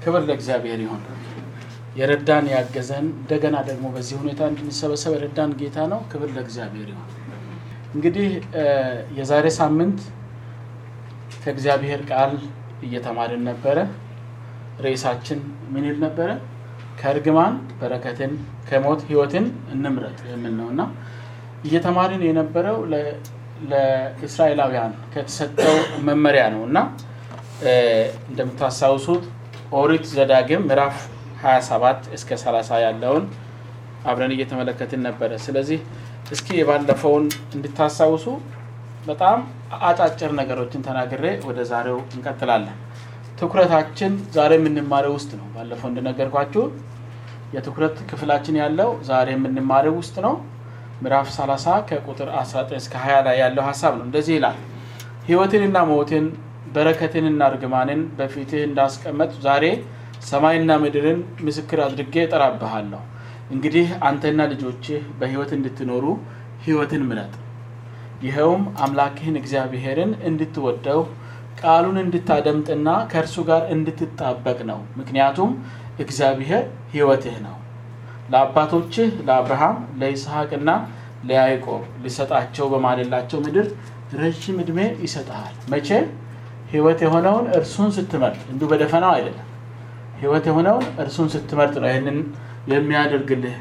ክብር ለእግዚአብሔር ይሁን። የረዳን ያገዘን እንደገና ደግሞ በዚህ ሁኔታ እንድንሰበሰብ የረዳን ጌታ ነው። ክብር ለእግዚአብሔር ይሁን። እንግዲህ የዛሬ ሳምንት ከእግዚአብሔር ቃል እየተማርን ነበረ። ርዕሳችን ምን ይል ነበረ? ከእርግማን በረከትን ከሞት ሕይወትን እንምረጥ የሚል ነው እና እየተማርን የነበረው ለእስራኤላውያን ከተሰጠው መመሪያ ነው እና እንደምታስታውሱት ኦሪት ዘዳግም ምዕራፍ 27 እስከ 30 ያለውን አብረን እየተመለከትን ነበረ። ስለዚህ እስኪ የባለፈውን እንድታስታውሱ በጣም አጫጭር ነገሮችን ተናግሬ ወደ ዛሬው እንቀጥላለን። ትኩረታችን ዛሬ የምንማረው ውስጥ ነው። ባለፈው እንደነገርኳችሁ የትኩረት ክፍላችን ያለው ዛሬ የምንማረው ውስጥ ነው። ምዕራፍ 30 ከቁጥር 19 እስከ 20 ላይ ያለው ሀሳብ ነው። እንደዚህ ይላል፣ ሕይወትንና ሞትን በረከትንና እርግማንን በፊትህ እንዳስቀመጥ ዛሬ ሰማይና ምድርን ምስክር አድርጌ እጠራብሃለሁ። እንግዲህ አንተና ልጆችህ በሕይወት እንድትኖሩ ሕይወትን ምረጥ። ይኸውም አምላክህን እግዚአብሔርን እንድትወደው ቃሉን እንድታደምጥና ከእርሱ ጋር እንድትጣበቅ ነው። ምክንያቱም እግዚአብሔር ሕይወትህ ነው። ለአባቶችህ ለአብርሃም ለይስሐቅና ለያዕቆብ ሊሰጣቸው በማለላቸው ምድር ረዥም ዕድሜ ይሰጥሃል። መቼ? ሕይወት የሆነውን እርሱን ስትመርጥ፣ እንዲሁ በደፈናው አይደለም። ሕይወት የሆነውን እርሱን ስትመርጥ ነው ይህንን የሚያደርግልህ።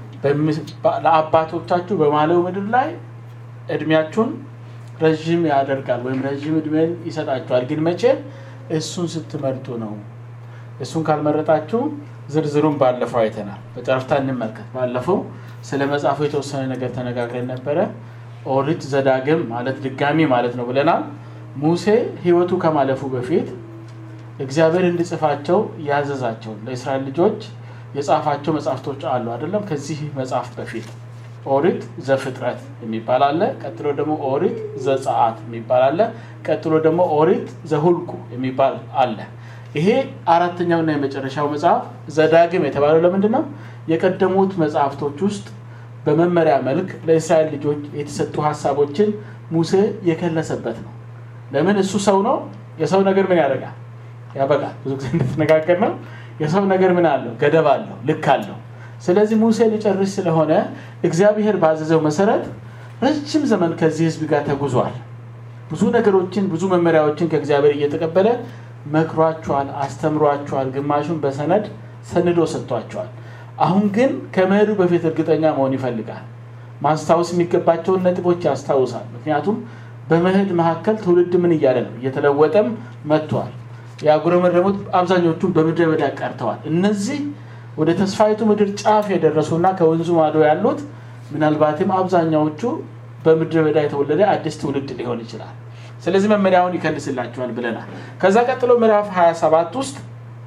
ለአባቶቻችሁ በማለው ምድር ላይ እድሜያችሁን ረዥም ያደርጋል ወይም ረዥም እድሜን ይሰጣችኋል። ግን መቼ? እሱን ስትመርጡ ነው። እሱን ካልመረጣችሁ ዝርዝሩን ባለፈው አይተናል። በጨረፍታ እንመልከት። ባለፈው ስለ መጽሐፉ የተወሰነ ነገር ተነጋግረን ነበረ። ኦሪት ዘዳግም ማለት ድጋሚ ማለት ነው ብለናል። ሙሴ ሕይወቱ ከማለፉ በፊት እግዚአብሔር እንዲጽፋቸው ያዘዛቸውን ለእስራኤል ልጆች የጻፋቸው መጽሐፍቶች አሉ አይደለም። ከዚህ መጽሐፍ በፊት ኦሪት ዘፍጥረት የሚባል አለ። ቀጥሎ ደግሞ ኦሪት ዘጸአት የሚባል አለ። ቀጥሎ ደግሞ ኦሪት ዘሁልቁ የሚባል አለ። ይሄ አራተኛውና የመጨረሻው መጽሐፍ ዘዳግም የተባለው ለምንድን ነው? የቀደሙት መጽሐፍቶች ውስጥ በመመሪያ መልክ ለእስራኤል ልጆች የተሰጡ ሀሳቦችን ሙሴ የከለሰበት ነው። ለምን? እሱ ሰው ነው። የሰው ነገር ምን ያደርጋል? ያበቃል። ብዙ ጊዜ እንደተነጋገር ነው። የሰው ነገር ምን አለው? ገደብ አለው፣ ልክ አለው። ስለዚህ ሙሴ ሊጨርስ ስለሆነ እግዚአብሔር ባዘዘው መሰረት ረጅም ዘመን ከዚህ ሕዝብ ጋር ተጉዟል። ብዙ ነገሮችን ብዙ መመሪያዎችን ከእግዚአብሔር እየተቀበለ መክሯቸዋል፣ አስተምሯቸዋል። ግማሹን በሰነድ ሰንዶ ሰጥቷቸዋል። አሁን ግን ከመሄዱ በፊት እርግጠኛ መሆን ይፈልጋል። ማስታወስ የሚገባቸውን ነጥቦች ያስታውሳል። ምክንያቱም በመሄድ መካከል ትውልድ ምን እያለ ነው? እየተለወጠም መጥቷል። ያጉረመረሙት አብዛኞቹን በምድረ በዳ ቀርተዋል። እነዚህ ወደ ተስፋይቱ ምድር ጫፍ የደረሱና ከወንዙ ማዶ ያሉት ምናልባትም አብዛኛዎቹ በምድረ በዳ የተወለደ አዲስ ትውልድ ሊሆን ይችላል። ስለዚህ መመሪያውን ይከልስላቸዋል ብለናል። ከዛ ቀጥሎ ምዕራፍ 27 ውስጥ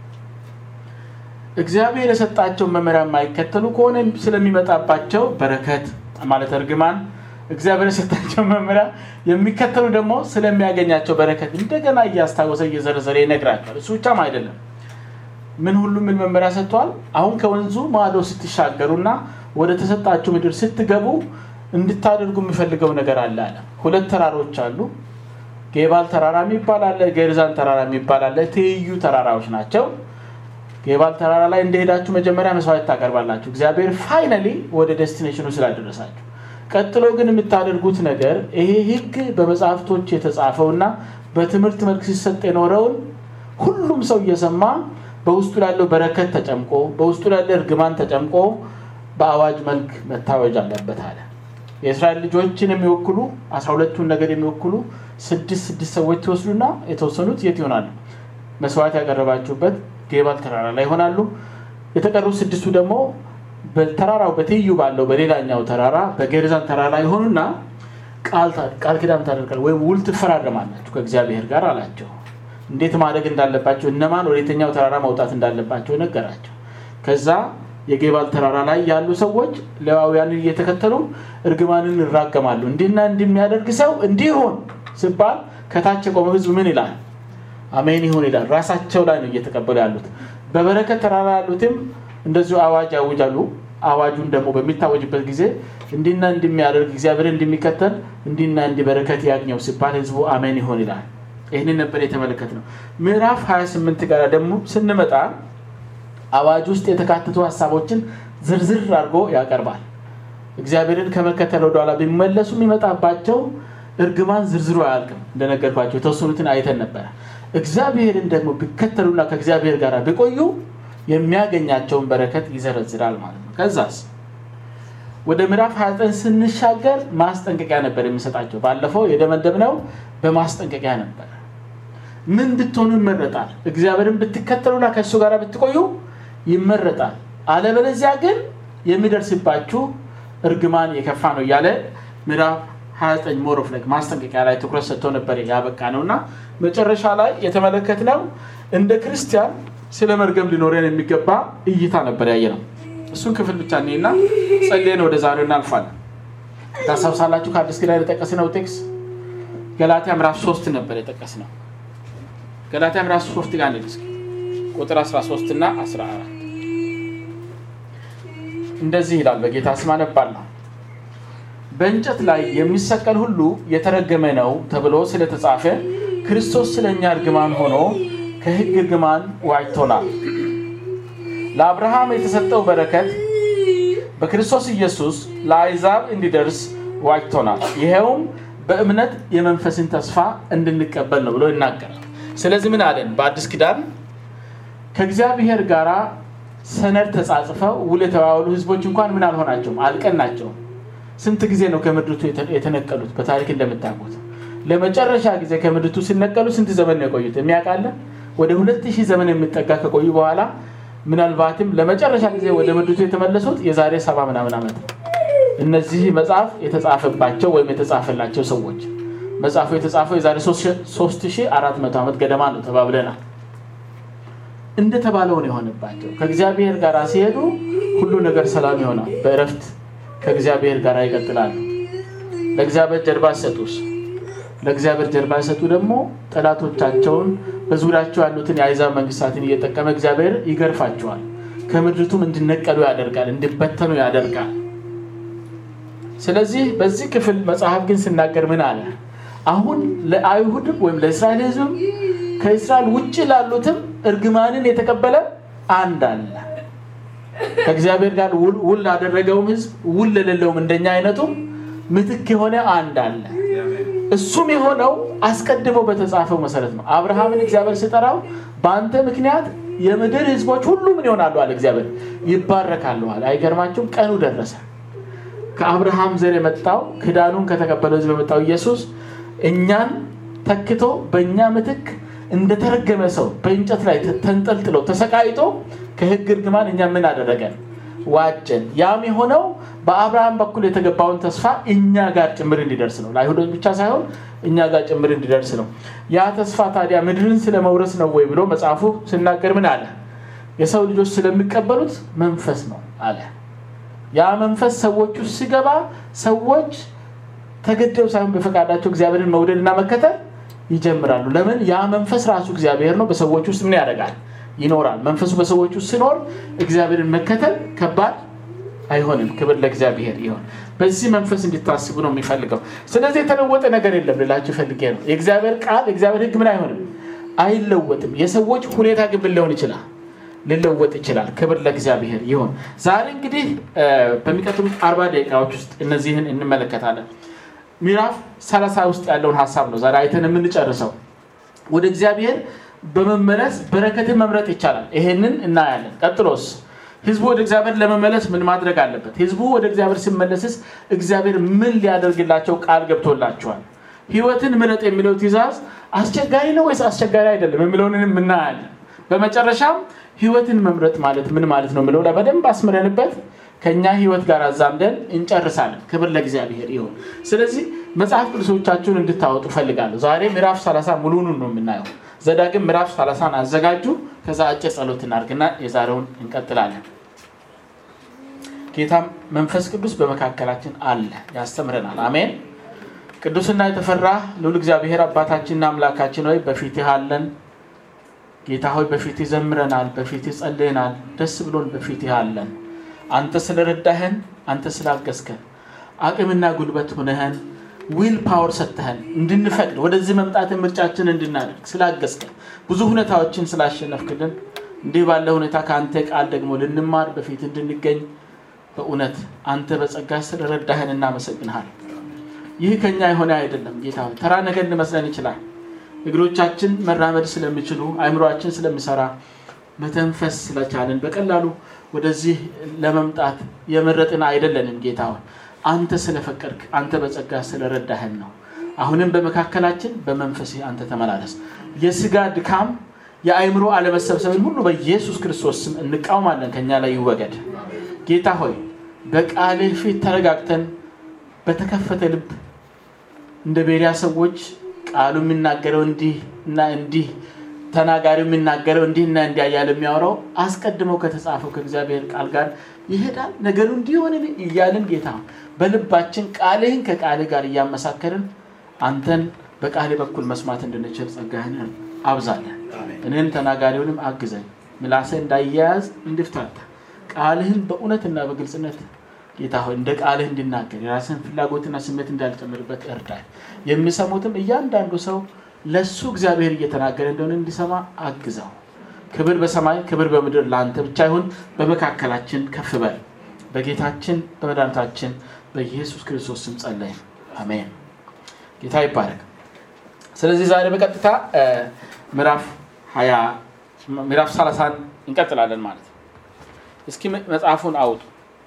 እግዚአብሔር የሰጣቸውን መመሪያ የማይከተሉ ከሆነ ስለሚመጣባቸው በረከት ማለት እርግማን፣ እግዚአብሔር የሰጣቸውን መመሪያ የሚከተሉ ደግሞ ስለሚያገኛቸው በረከት እንደገና እያስታወሰ እየዘረዘረ ይነግራቸዋል። እሱ ብቻም አይደለም ምን ሁሉ ምን መመሪያ ሰጥተዋል። አሁን ከወንዙ ማዶ ስትሻገሩና ወደ ተሰጣችሁ ምድር ስትገቡ እንድታደርጉ የሚፈልገው ነገር አለ አለ። ሁለት ተራሮች አሉ። ጌባል ተራራ የሚባል አለ፣ ገርዛን ተራራ የሚባል አለ። ትይዩ ተራራዎች ናቸው። ጌባል ተራራ ላይ እንደሄዳችሁ መጀመሪያ መስዋዕት ታቀርባላችሁ፣ እግዚአብሔር ፋይናሊ ወደ ዴስቲኔሽኑ ስላደረሳችሁ። ቀጥሎ ግን የምታደርጉት ነገር ይሄ ሕግ በመጽሐፍቶች የተጻፈውና በትምህርት መልክ ሲሰጥ የኖረውን ሁሉም ሰው እየሰማ በውስጡ ላለው በረከት ተጨምቆ በውስጡ ላለ እርግማን ተጨምቆ በአዋጅ መልክ መታወጅ አለበት አለ። የእስራኤል ልጆችን የሚወክሉ አስራ ሁለቱን ነገር የሚወክሉ ስድስት ስድስት ሰዎች ትወስዱና የተወሰኑት የት ይሆናሉ? መስዋዕት ያቀረባችሁበት ጌባል ተራራ ላይ ይሆናሉ። የተቀሩት ስድስቱ ደግሞ በተራራው በትይዩ ባለው በሌላኛው ተራራ በጌርዛን ተራራ ይሆኑና ቃል ኪዳን ታደርጋል ወይም ውል ትፈራረማላችሁ ከእግዚአብሔር ጋር አላቸው። እንዴት ማድረግ እንዳለባቸው እነማን ወደ የትኛው ተራራ መውጣት እንዳለባቸው ነገራቸው። ከዛ የጌባል ተራራ ላይ ያሉ ሰዎች ሌዋውያንን እየተከተሉ እርግማንን ይራገማሉ። እንዲህና እንደሚያደርግ ሰው እንዲሆን ሲባል ከታች የቆመው ሕዝብ ምን ይላል? አሜን ይሁን ይላል። ራሳቸው ላይ ነው እየተቀበሉ ያሉት። በበረከት ተራራ ያሉትም እንደዚሁ አዋጅ ያውጃሉ። አዋጁን ደግሞ በሚታወጅበት ጊዜ እንዲና እንደሚያደርግ እግዚአብሔር እንደሚከተል እንዲና እንዲ በረከት ያግኘው ሲባል ሕዝቡ አሜን ይሁን ይላል። ይህንን ነበር የተመለከት ነው። ምዕራፍ 28 ጋር ደግሞ ስንመጣ አዋጅ ውስጥ የተካተቱ ሀሳቦችን ዝርዝር አድርጎ ያቀርባል። እግዚአብሔርን ከመከተል ወደኋላ ቢመለሱ የሚመጣባቸው እርግማን ዝርዝሩ አያልቅም። እንደነገርኳቸው የተወሰኑትን አይተን ነበረ። እግዚአብሔርን ደግሞ ቢከተሉና ከእግዚአብሔር ጋር ቢቆዩ የሚያገኛቸውን በረከት ይዘረዝራል ማለት ነው። ከዛስ ወደ ምዕራፍ 29 ስንሻገር ማስጠንቀቂያ ነበር የሚሰጣቸው። ባለፈው የደመደብነው በማስጠንቀቂያ ነበር። ምን ብትሆኑ ይመረጣል? እግዚአብሔርን ብትከተሉና ከእሱ ጋር ብትቆዩ ይመረጣል። አለበለዚያ ግን የሚደርስባችሁ እርግማን የከፋ ነው እያለ ምዕራፍ 29 ሞሮፍ ላይ ማስጠንቀቂያ ላይ ትኩረት ሰጥቶ ነበር ያበቃ ነው እና መጨረሻ ላይ የተመለከትነው እንደ ክርስቲያን ስለ መርገም ሊኖረን የሚገባ እይታ ነበር ያየ ነው። እሱን ክፍል ብቻ እኔና ጸልየን ወደ ዛሬው እናልፋለን። ታስታውሳላችሁ ከአዲስ ኪዳን የጠቀስነው ቴክስ ገላትያ ምዕራፍ 3 ነበር የጠቀስነው። ገላትያ ምዕራፍ 3 ጋር ነው ቁጥር 13 እና 14 እንደዚህ ይላል። በጌታ ስም አነባለሁ። በእንጨት ላይ የሚሰቀል ሁሉ የተረገመ ነው ተብሎ ስለተጻፈ ክርስቶስ ስለ እኛ እርግማን ሆኖ ከሕግ እርግማን ዋጅቶናል። ለአብርሃም የተሰጠው በረከት በክርስቶስ ኢየሱስ ለአሕዛብ እንዲደርስ ዋጅቶናል። ይኸውም በእምነት የመንፈስን ተስፋ እንድንቀበል ነው ብሎ ይናገራል። ስለዚህ ምን አለን? በአዲስ ኪዳን ከእግዚአብሔር ጋር ሰነድ ተጻጽፈው ውል የተባባሉ ህዝቦች እንኳን ምን አልሆናቸውም፣ አልቀናቸውም። ስንት ጊዜ ነው ከምድርቱ የተነቀሉት? በታሪክ እንደምታውቁት ለመጨረሻ ጊዜ ከምድርቱ ሲነቀሉ ስንት ዘመን ነው የቆዩት? የሚያውቃለ ወደ ሁለት ሺህ ዘመን የሚጠጋ ከቆዩ በኋላ ምናልባትም ለመጨረሻ ጊዜ ወደ ምድርቱ የተመለሱት የዛሬ ሰባ ምናምን ዓመት ነው። እነዚህ መጽሐፍ የተጻፈባቸው ወይም የተጻፈላቸው ሰዎች መጽሐፉ የተጻፈው የዛሬ 3400 ዓመት ገደማ ነው ተባብለናል። እንደተባለው ነው የሆነባቸው። ከእግዚአብሔር ጋር ሲሄዱ ሁሉ ነገር ሰላም ይሆናል። በእረፍት ከእግዚአብሔር ጋር ይቀጥላሉ። ለእግዚአብሔር ጀርባ ሰጡስ ለእግዚአብሔር ጀርባ ሲሰጡ ደግሞ ጠላቶቻቸውን በዙሪያቸው ያሉትን የአሕዛብ መንግስታትን እየጠቀመ እግዚአብሔር ይገርፋቸዋል። ከምድርቱም እንዲነቀሉ ያደርጋል፣ እንዲበተኑ ያደርጋል። ስለዚህ በዚህ ክፍል መጽሐፍ ግን ሲናገር ምን አለ? አሁን ለአይሁድም ወይም ለእስራኤል ሕዝብም ከእስራኤል ውጭ ላሉትም እርግማንን የተቀበለ አንድ አለ። ከእግዚአብሔር ጋር ውል ላደረገውም ሕዝብ ውል ለሌለውም እንደኛ አይነቱም ምትክ የሆነ አንድ አለ። እሱም የሆነው አስቀድሞ በተጻፈው መሰረት ነው። አብርሃምን እግዚአብሔር ሲጠራው በአንተ ምክንያት የምድር ህዝቦች ሁሉ ምን ይሆናሉ አለ እግዚአብሔር፣ ይባረካሉ አለ። አይገርማችሁም? ቀኑ ደረሰ። ከአብርሃም ዘር የመጣው ክዳኑን ከተቀበለው ህዝብ የመጣው ኢየሱስ እኛን ተክቶ በእኛ ምትክ እንደተረገመ ሰው በእንጨት ላይ ተንጠልጥሎ ተሰቃይቶ ከህግ እርግማን እኛ ምን አደረገን? ዋጀን። ያም የሆነው በአብርሃም በኩል የተገባውን ተስፋ እኛ ጋር ጭምር እንዲደርስ ነው። ለአይሁዶች ብቻ ሳይሆን እኛ ጋር ጭምር እንዲደርስ ነው። ያ ተስፋ ታዲያ ምድርን ስለመውረስ ነው ወይ ብሎ መጽሐፉ ሲናገር ምን አለ? የሰው ልጆች ስለሚቀበሉት መንፈስ ነው አለ። ያ መንፈስ ሰዎች ውስጥ ሲገባ ሰዎች ተገደው ሳይሆን በፈቃዳቸው እግዚአብሔርን መውደድና መከተል ይጀምራሉ። ለምን? ያ መንፈስ ራሱ እግዚአብሔር ነው። በሰዎች ውስጥ ምን ያደርጋል? ይኖራል። መንፈሱ በሰዎች ውስጥ ሲኖር እግዚአብሔርን መከተል ከባድ አይሆንም። ክብር ለእግዚአብሔር ይሆን። በዚህ መንፈስ እንዲታስቡ ነው የሚፈልገው። ስለዚህ የተለወጠ ነገር የለም ልላችሁ ፈልጌ ነው። የእግዚአብሔር ቃል የእግዚአብሔር ሕግ ምን አይሆንም፣ አይለወጥም። የሰዎች ሁኔታ ግን ሊሆን ይችላል፣ ሊለወጥ ይችላል። ክብር ለእግዚአብሔር ይሆን። ዛሬ እንግዲህ በሚቀጥሉት አርባ ደቂቃዎች ውስጥ እነዚህን እንመለከታለን። ምዕራፍ ሰላሳ ውስጥ ያለውን ሀሳብ ነው ዛሬ አይተን የምንጨርሰው። ወደ እግዚአብሔር በመመለስ በረከትን መምረጥ ይቻላል። ይሄንን እናያለን። ቀጥሎስ ህዝቡ ወደ እግዚአብሔር ለመመለስ ምን ማድረግ አለበት? ህዝቡ ወደ እግዚአብሔር ሲመለስስ እግዚአብሔር ምን ሊያደርግላቸው ቃል ገብቶላቸዋል? ህይወትን ምረጥ የሚለው ትእዛዝ አስቸጋሪ ነው ወይስ አስቸጋሪ አይደለም የሚለውንም እናያለን። በመጨረሻም ህይወትን መምረጥ ማለት ምን ማለት ነው የሚለው ላይ በደንብ አስምረንበት ከእኛ ህይወት ጋር አዛምደን እንጨርሳለን። ክብር ለእግዚአብሔር ይሁን። ስለዚህ መጽሐፍ ቅዱሶቻችሁን እንድታወጡ ፈልጋለሁ። ዛሬ ምዕራፍ 30 ሙሉኑን ነው የምናየው። ዘዳግም ምዕራፍ 30ን አዘጋጁ። ከዛ አጭር ጸሎት እናድርግና የዛሬውን እንቀጥላለን። ጌታ መንፈስ ቅዱስ በመካከላችን አለ፣ ያስተምረናል። አሜን። ቅዱስና የተፈራ ልዑል እግዚአብሔር አባታችንና አምላካችን ሆይ በፊትህ አለን። ጌታ ሆይ በፊትህ ዘምረናል፣ በፊትህ ጸልየናል፣ ደስ ብሎን በፊትህ አለን። አንተ ስለረዳህን፣ አንተ ስላገዝከን፣ አቅምና ጉልበት ሁነህን ዊል ፓወር ሰጥተህን እንድንፈቅድ ወደዚህ መምጣትን ምርጫችን እንድናደርግ ስላገዝከን ብዙ ሁኔታዎችን ስላሸነፍክልን እንዲህ ባለ ሁኔታ ከአንተ ቃል ደግሞ ልንማር በፊት እንድንገኝ በእውነት አንተ በጸጋ ስለረዳህን እናመሰግንሃል ይህ ከኛ የሆነ አይደለም ጌታ ሆይ ተራ ነገር ሊመስለን ይችላል እግሮቻችን መራመድ ስለሚችሉ አይምሮችን ስለሚሰራ መተንፈስ ስለቻልን በቀላሉ ወደዚህ ለመምጣት የመረጥን አይደለንም ጌታ ሆይ አንተ ስለፈቀድክ አንተ በጸጋ ስለረዳህን ነው አሁንም በመካከላችን በመንፈስ አንተ ተመላለስ የስጋ ድካም የአይምሮ አለመሰብሰብን ሁሉ በኢየሱስ ክርስቶስ ስም እንቃውማለን ከኛ ላይ ይወገድ ጌታ ሆይ በቃልህ ፊት ተረጋግተን በተከፈተ ልብ እንደ ቤሪያ ሰዎች ቃሉ የሚናገረው እንዲህ እና እንዲህ ተናጋሪው የሚናገረው እንዲህና እንዲያ እያለ የሚያወራው አስቀድመው ከተጻፈው ከእግዚአብሔር ቃል ጋር ይሄዳል ነገሩ እንዲሆን እያልን ጌታ በልባችን ቃልህን ከቃልህ ጋር እያመሳከርን አንተን በቃል በኩል መስማት እንድንችል ጸጋህን አብዛለን እኔን ተናጋሪውንም አግዘን ምላሰ እንዳያያዝ እንድፍታታ ቃልህን በእውነትና በግልጽነት ጌታ ሆይ እንደ ቃልህ እንድናገር የራስን ፍላጎትና ስሜት እንዳልጨምርበት እርዳል የሚሰሙትም እያንዳንዱ ሰው ለእሱ እግዚአብሔር እየተናገረ እንደሆነ እንዲሰማ አግዘው ክብር በሰማይ ክብር በምድር ለአንተ ብቻ ይሁን በመካከላችን ከፍ በል በጌታችን በመድኃኒታችን በኢየሱስ ክርስቶስ ስም ጸለይ አሜን ጌታ ይባረክ ስለዚህ ዛሬ በቀጥታ ምዕራፍ ሀያ ምዕራፍ ሰላሳን እንቀጥላለን ማለት ነው እስኪ መጽሐፉን አውጡ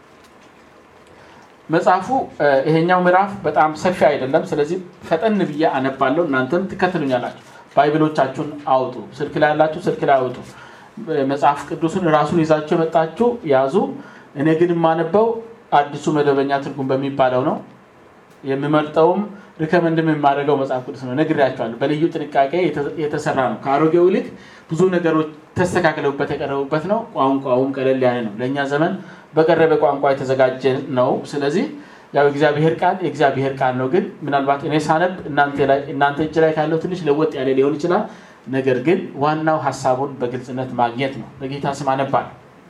መጽሐፉ ይሄኛው ምዕራፍ በጣም ሰፊ አይደለም ስለዚህ ፈጠን ብዬ አነባለሁ እናንተም ትከትሉኛላችሁ ባይብሎቻችሁን አውጡ ስልክ ላይ ያላችሁ ስልክ ላይ አውጡ መጽሐፍ ቅዱስን ራሱን ይዛችሁ የመጣችሁ ያዙ እኔ ግን የማነበው አዲሱ መደበኛ ትርጉም በሚባለው ነው የሚመርጠውም ሪከመንድም የማደርገው መጽሐፍ ቅዱስ ነው ነግሬያቸዋለሁ በልዩ ጥንቃቄ የተሰራ ነው ከአሮጌው ይልቅ ብዙ ነገሮች ተስተካክለውበት የቀረቡበት ነው ቋንቋውም ቀለል ያለ ነው ለእኛ ዘመን በቀረበ ቋንቋ የተዘጋጀ ነው ስለዚህ ያው እግዚአብሔር ቃል የእግዚአብሔር ቃል ነው ግን ምናልባት እኔ ሳነብ እናንተ እጅ ላይ ካለው ትንሽ ለወጥ ያለ ሊሆን ይችላል ነገር ግን ዋናው ሀሳቡን በግልጽነት ማግኘት ነው በጌታ ስም አነባል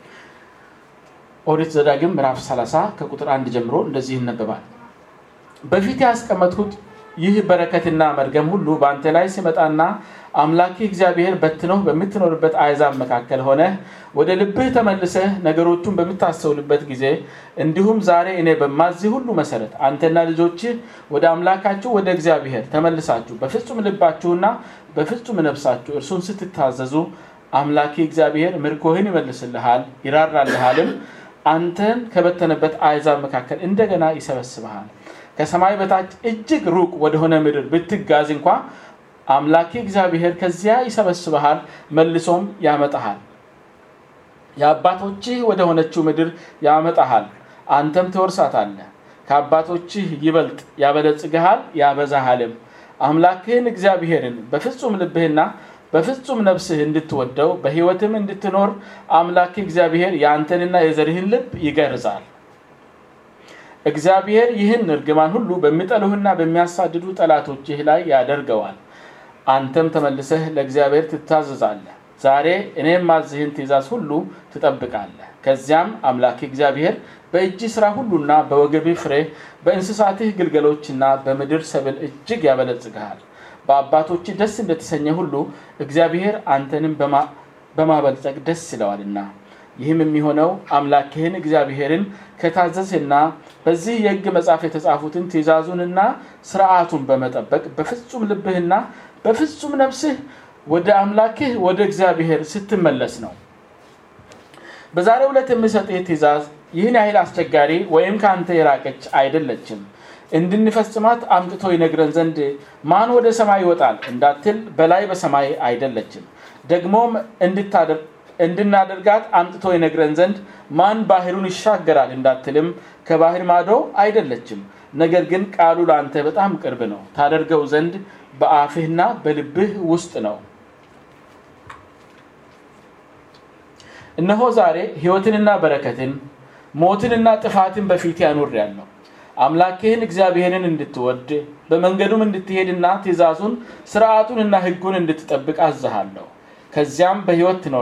ኦሪት ዘዳግም ምዕራፍ 30 ከቁጥር አንድ ጀምሮ እንደዚህ ይነበባል በፊት ያስቀመጥኩት ይህ በረከትና መርገም ሁሉ በአንተ ላይ ሲመጣና አምላኪ እግዚአብሔር በትነው በምትኖርበት አይዛብ መካከል ሆነ ወደ ልብህ ተመልሰህ ነገሮቹን በምታስተውልበት ጊዜ እንዲሁም ዛሬ እኔ በማዚህ ሁሉ መሰረት አንተና ልጆችህ ወደ አምላካችሁ ወደ እግዚአብሔር ተመልሳችሁ በፍጹም ልባችሁና በፍጹም ነፍሳችሁ እርሱን ስትታዘዙ አምላኪ እግዚአብሔር ምርኮህን ይመልስልሃል ይራራልሃልም አንተን ከበተነበት አይዛብ መካከል እንደገና ይሰበስብሃል ከሰማይ በታች እጅግ ሩቅ ወደሆነ ምድር ብትጋዝ እንኳ አምላኪ እግዚአብሔር ከዚያ ይሰበስበሃል መልሶም ያመጣሃል የአባቶችህ ወደ ሆነችው ምድር ያመጣሃል አንተም ትወርሳታለህ ከአባቶችህ ይበልጥ ያበለጽግሃል ያበዛሃልም አምላክህን እግዚአብሔርን በፍጹም ልብህና በፍጹም ነፍስህ እንድትወደው በህይወትም እንድትኖር አምላክ እግዚአብሔር የአንተንና የዘርህን ልብ ይገርዛል እግዚአብሔር ይህን እርግማን ሁሉ በሚጠሉህና በሚያሳድዱ ጠላቶችህ ላይ ያደርገዋል አንተም ተመልሰህ ለእግዚአብሔር ትታዘዛለህ ዛሬ እኔም ማዝህን ትእዛዝ ሁሉ ትጠብቃለህ ከዚያም አምላክ እግዚአብሔር በእጅ ስራ ሁሉና በወገብ ፍሬ በእንስሳትህ ግልገሎችና በምድር ሰብል እጅግ ያበለጽግሃል በአባቶች ደስ እንደተሰኘ ሁሉ እግዚአብሔር አንተንም በማበልጸግ ደስ ይለዋልና ይህም የሚሆነው አምላክህን እግዚአብሔርን ከታዘዝና በዚህ የህግ መጽሐፍ የተጻፉትን ትእዛዙንና ስርዓቱን በመጠበቅ በፍጹም ልብህና በፍጹም ነፍስህ ወደ አምላክህ ወደ እግዚአብሔር ስትመለስ ነው በዛሬ ዕለት የምሰጥህ ትእዛዝ ይህን ያህል አስቸጋሪ ወይም ከአንተ የራቀች አይደለችም እንድንፈጽማት አምጥቶ ይነግረን ዘንድ ማን ወደ ሰማይ ይወጣል እንዳትል በላይ በሰማይ አይደለችም ደግሞም እንድናደርጋት አምጥቶ ይነግረን ዘንድ ማን ባህሩን ይሻገራል እንዳትልም ከባህር ማዶ አይደለችም ነገር ግን ቃሉ ለአንተ በጣም ቅርብ ነው ታደርገው ዘንድ በአፍህና በልብህ ውስጥ ነው እነሆ ዛሬ ህይወትንና በረከትን ሞትንና ጥፋትን በፊት ያኑር ያለው አምላክህን እግዚአብሔርን እንድትወድ በመንገዱም እንድትሄድና ትእዛዙን ስርዓቱንና ህጉን እንድትጠብቅ አዝሃለሁ ከዚያም በህይወት ትኖራለህ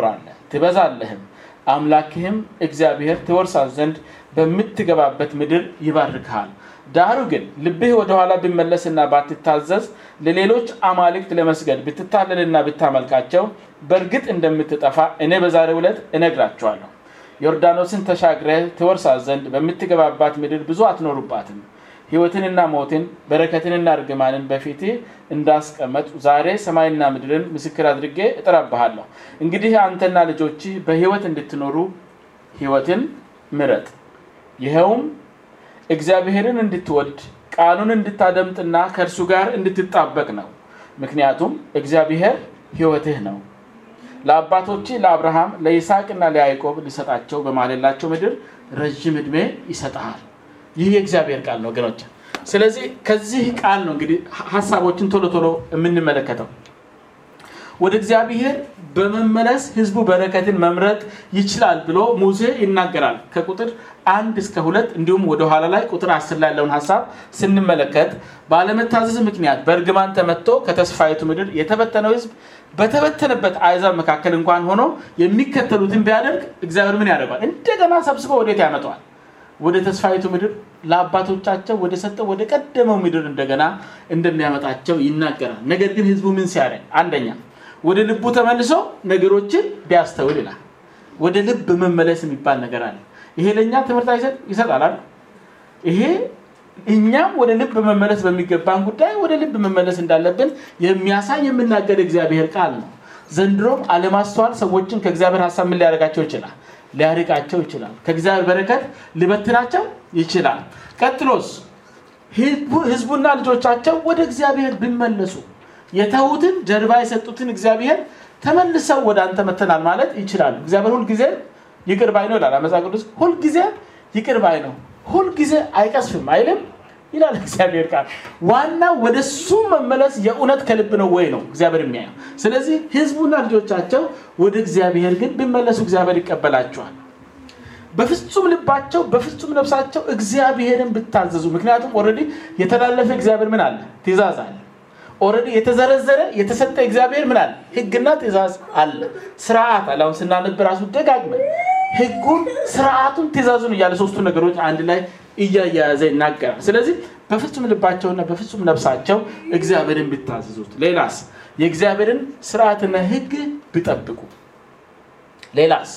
ትበዛለህም አምላክህም እግዚአብሔር ትወርሳት ዘንድ በምትገባበት ምድር ይባርክሃል ዳሩ ግን ልብህ ወደኋላ ቢመለስና ባትታዘዝ ለሌሎች አማልክት ለመስገድ ብትታለልና ብታመልካቸው በእርግጥ እንደምትጠፋ እኔ በዛሬው ዕለት እነግራቸዋለሁ ዮርዳኖስን ተሻግረህ ትወርሳት ዘንድ በምትገባባት ምድር ብዙ አትኖሩባትም ህይወትንና ሞትን በረከትንና እርግማንን በፊት እንዳስቀመጡ ዛሬ ሰማይና ምድርን ምስክር አድርጌ እጠራብሃለሁ እንግዲህ አንተና ልጆች በህይወት እንድትኖሩ ህይወትን ምረጥ ይኸውም እግዚአብሔርን እንድትወድ ቃሉን እንድታደምጥና ከእርሱ ጋር እንድትጣበቅ ነው ምክንያቱም እግዚአብሔር ህይወትህ ነው ለአባቶች ለአብርሃም ለይስሐቅና ለያዕቆብ ሊሰጣቸው በማለላቸው ምድር ረዥም ዕድሜ ይሰጠሃል ይህ የእግዚአብሔር ቃል ነው ወገኖች ስለዚህ ከዚህ ቃል ነው እንግዲህ ሀሳቦችን ቶሎ ቶሎ የምንመለከተው ወደ እግዚአብሔር በመመለስ ህዝቡ በረከትን መምረጥ ይችላል ብሎ ሙሴ ይናገራል ከቁጥር አንድ እስከ ሁለት እንዲሁም ወደኋላ ላይ ቁጥር አስር ላይ ያለውን ሀሳብ ስንመለከት ባለመታዘዝ ምክንያት በእርግማን ተመቶ ከተስፋይቱ ምድር የተበተነው ህዝብ በተበተነበት አይዛብ መካከል እንኳን ሆኖ የሚከተሉትን ቢያደርግ እግዚአብሔር ምን ያደርገዋል እንደገና ሰብስበው ወዴት ያመጠዋል ወደ ተስፋይቱ ምድር ለአባቶቻቸው ወደ ሰጠው ወደ ቀደመው ምድር እንደገና እንደሚያመጣቸው ይናገራል ነገር ግን ህዝቡ ምን ሲያደርግ አንደኛ ወደ ልቡ ተመልሶ ነገሮችን ቢያስተውል ይላል ወደ ልብ መመለስ የሚባል ነገር አለ ይሄ ለእኛ ትምህርት ይሰጣል ይሄ እኛም ወደ ልብ መመለስ በሚገባን ጉዳይ ወደ ልብ መመለስ እንዳለብን የሚያሳይ የምናገር እግዚአብሔር ቃል ነው ዘንድሮም አለማስተዋል ሰዎችን ከእግዚአብሔር ሀሳብ ምን ሊያደርጋቸው ይችላል ሊያርቃቸው ይችላል ከእግዚአብሔር በረከት ሊበትናቸው ይችላል ቀጥሎስ ህዝቡና ልጆቻቸው ወደ እግዚአብሔር ቢመለሱ የተዉትን ጀርባ የሰጡትን እግዚአብሔር ተመልሰው ወደ አንተ መተናል ማለት ይችላሉ እግዚአብሔር ሁልጊዜ ይቅር ባይ ነው ይላል አመፃ ቅዱስ ሁልጊዜ ይቅር ባይ ነው ሁልጊዜ አይቀስፍም አይልም ይላል እግዚአብሔር ቃል ዋና ወደ እሱ መመለስ የእውነት ከልብ ነው ወይ ነው እግዚአብሔር የሚያየው ስለዚህ ህዝቡና ልጆቻቸው ወደ እግዚአብሔር ግን ቢመለሱ እግዚአብሔር ይቀበላቸዋል በፍጹም ልባቸው በፍጹም ነፍሳቸው እግዚአብሔርን ብታዘዙ ምክንያቱም ኦረዲ የተላለፈ እግዚአብሔር ምን አለ ትእዛዝ አለ ኦረዲ የተዘረዘረ የተሰጠ እግዚአብሔር ምን አለ ህግና ትእዛዝ አለ ስርዓት አለ አሁን ስናነብ ራሱ ደጋግመን ህጉን ስርዓቱን ትእዛዙን እያለ ሶስቱ ነገሮች አንድ ላይ እያያያዘ ይናገራል ስለዚህ በፍጹም ልባቸውና በፍጹም ነፍሳቸው እግዚአብሔርን ቢታዘዙት ሌላስ የእግዚአብሔርን ስርዓትና ህግ ቢጠብቁ ሌላስ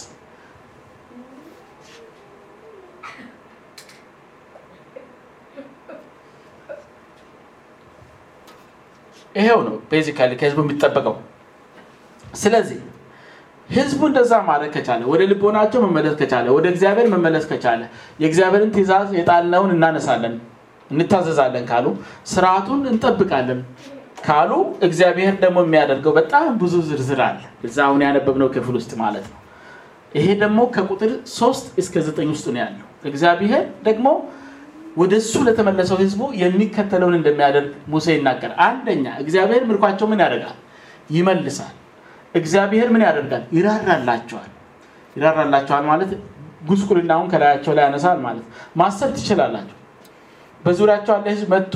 ይሄው ነው ቤዚካሊ ከህዝቡ የሚጠበቀው ስለዚህ ህዝቡ እንደዛ ማድረግ ከቻለ ወደ ልቦናቸው መመለስ ከቻለ ወደ እግዚአብሔር መመለስ ከቻለ የእግዚአብሔርን ትእዛዝ የጣልነውን እናነሳለን እንታዘዛለን ካሉ ስርዓቱን እንጠብቃለን ካሉ እግዚአብሔር ደግሞ የሚያደርገው በጣም ብዙ ዝርዝር አለ እዛ አሁን ያነበብነው ክፍል ውስጥ ማለት ነው ይሄ ደግሞ ከቁጥር ሶስት እስከ ዘጠኝ ውስጥ ነው ያለው እግዚአብሔር ደግሞ ወደ እሱ ለተመለሰው ህዝቡ የሚከተለውን እንደሚያደርግ ሙሴ ይናገር አንደኛ እግዚአብሔር ምርኳቸው ምን ያደርጋል ይመልሳል እግዚአብሔር ምን ያደርጋል ይራራላቸዋል ይራራላቸዋል ማለት ጉስቁልናውን ከላያቸው ላይ ያነሳል ማለት ማሰብ ትችላላቸው በዙሪያቸው ያለ ህዝብ መጥቶ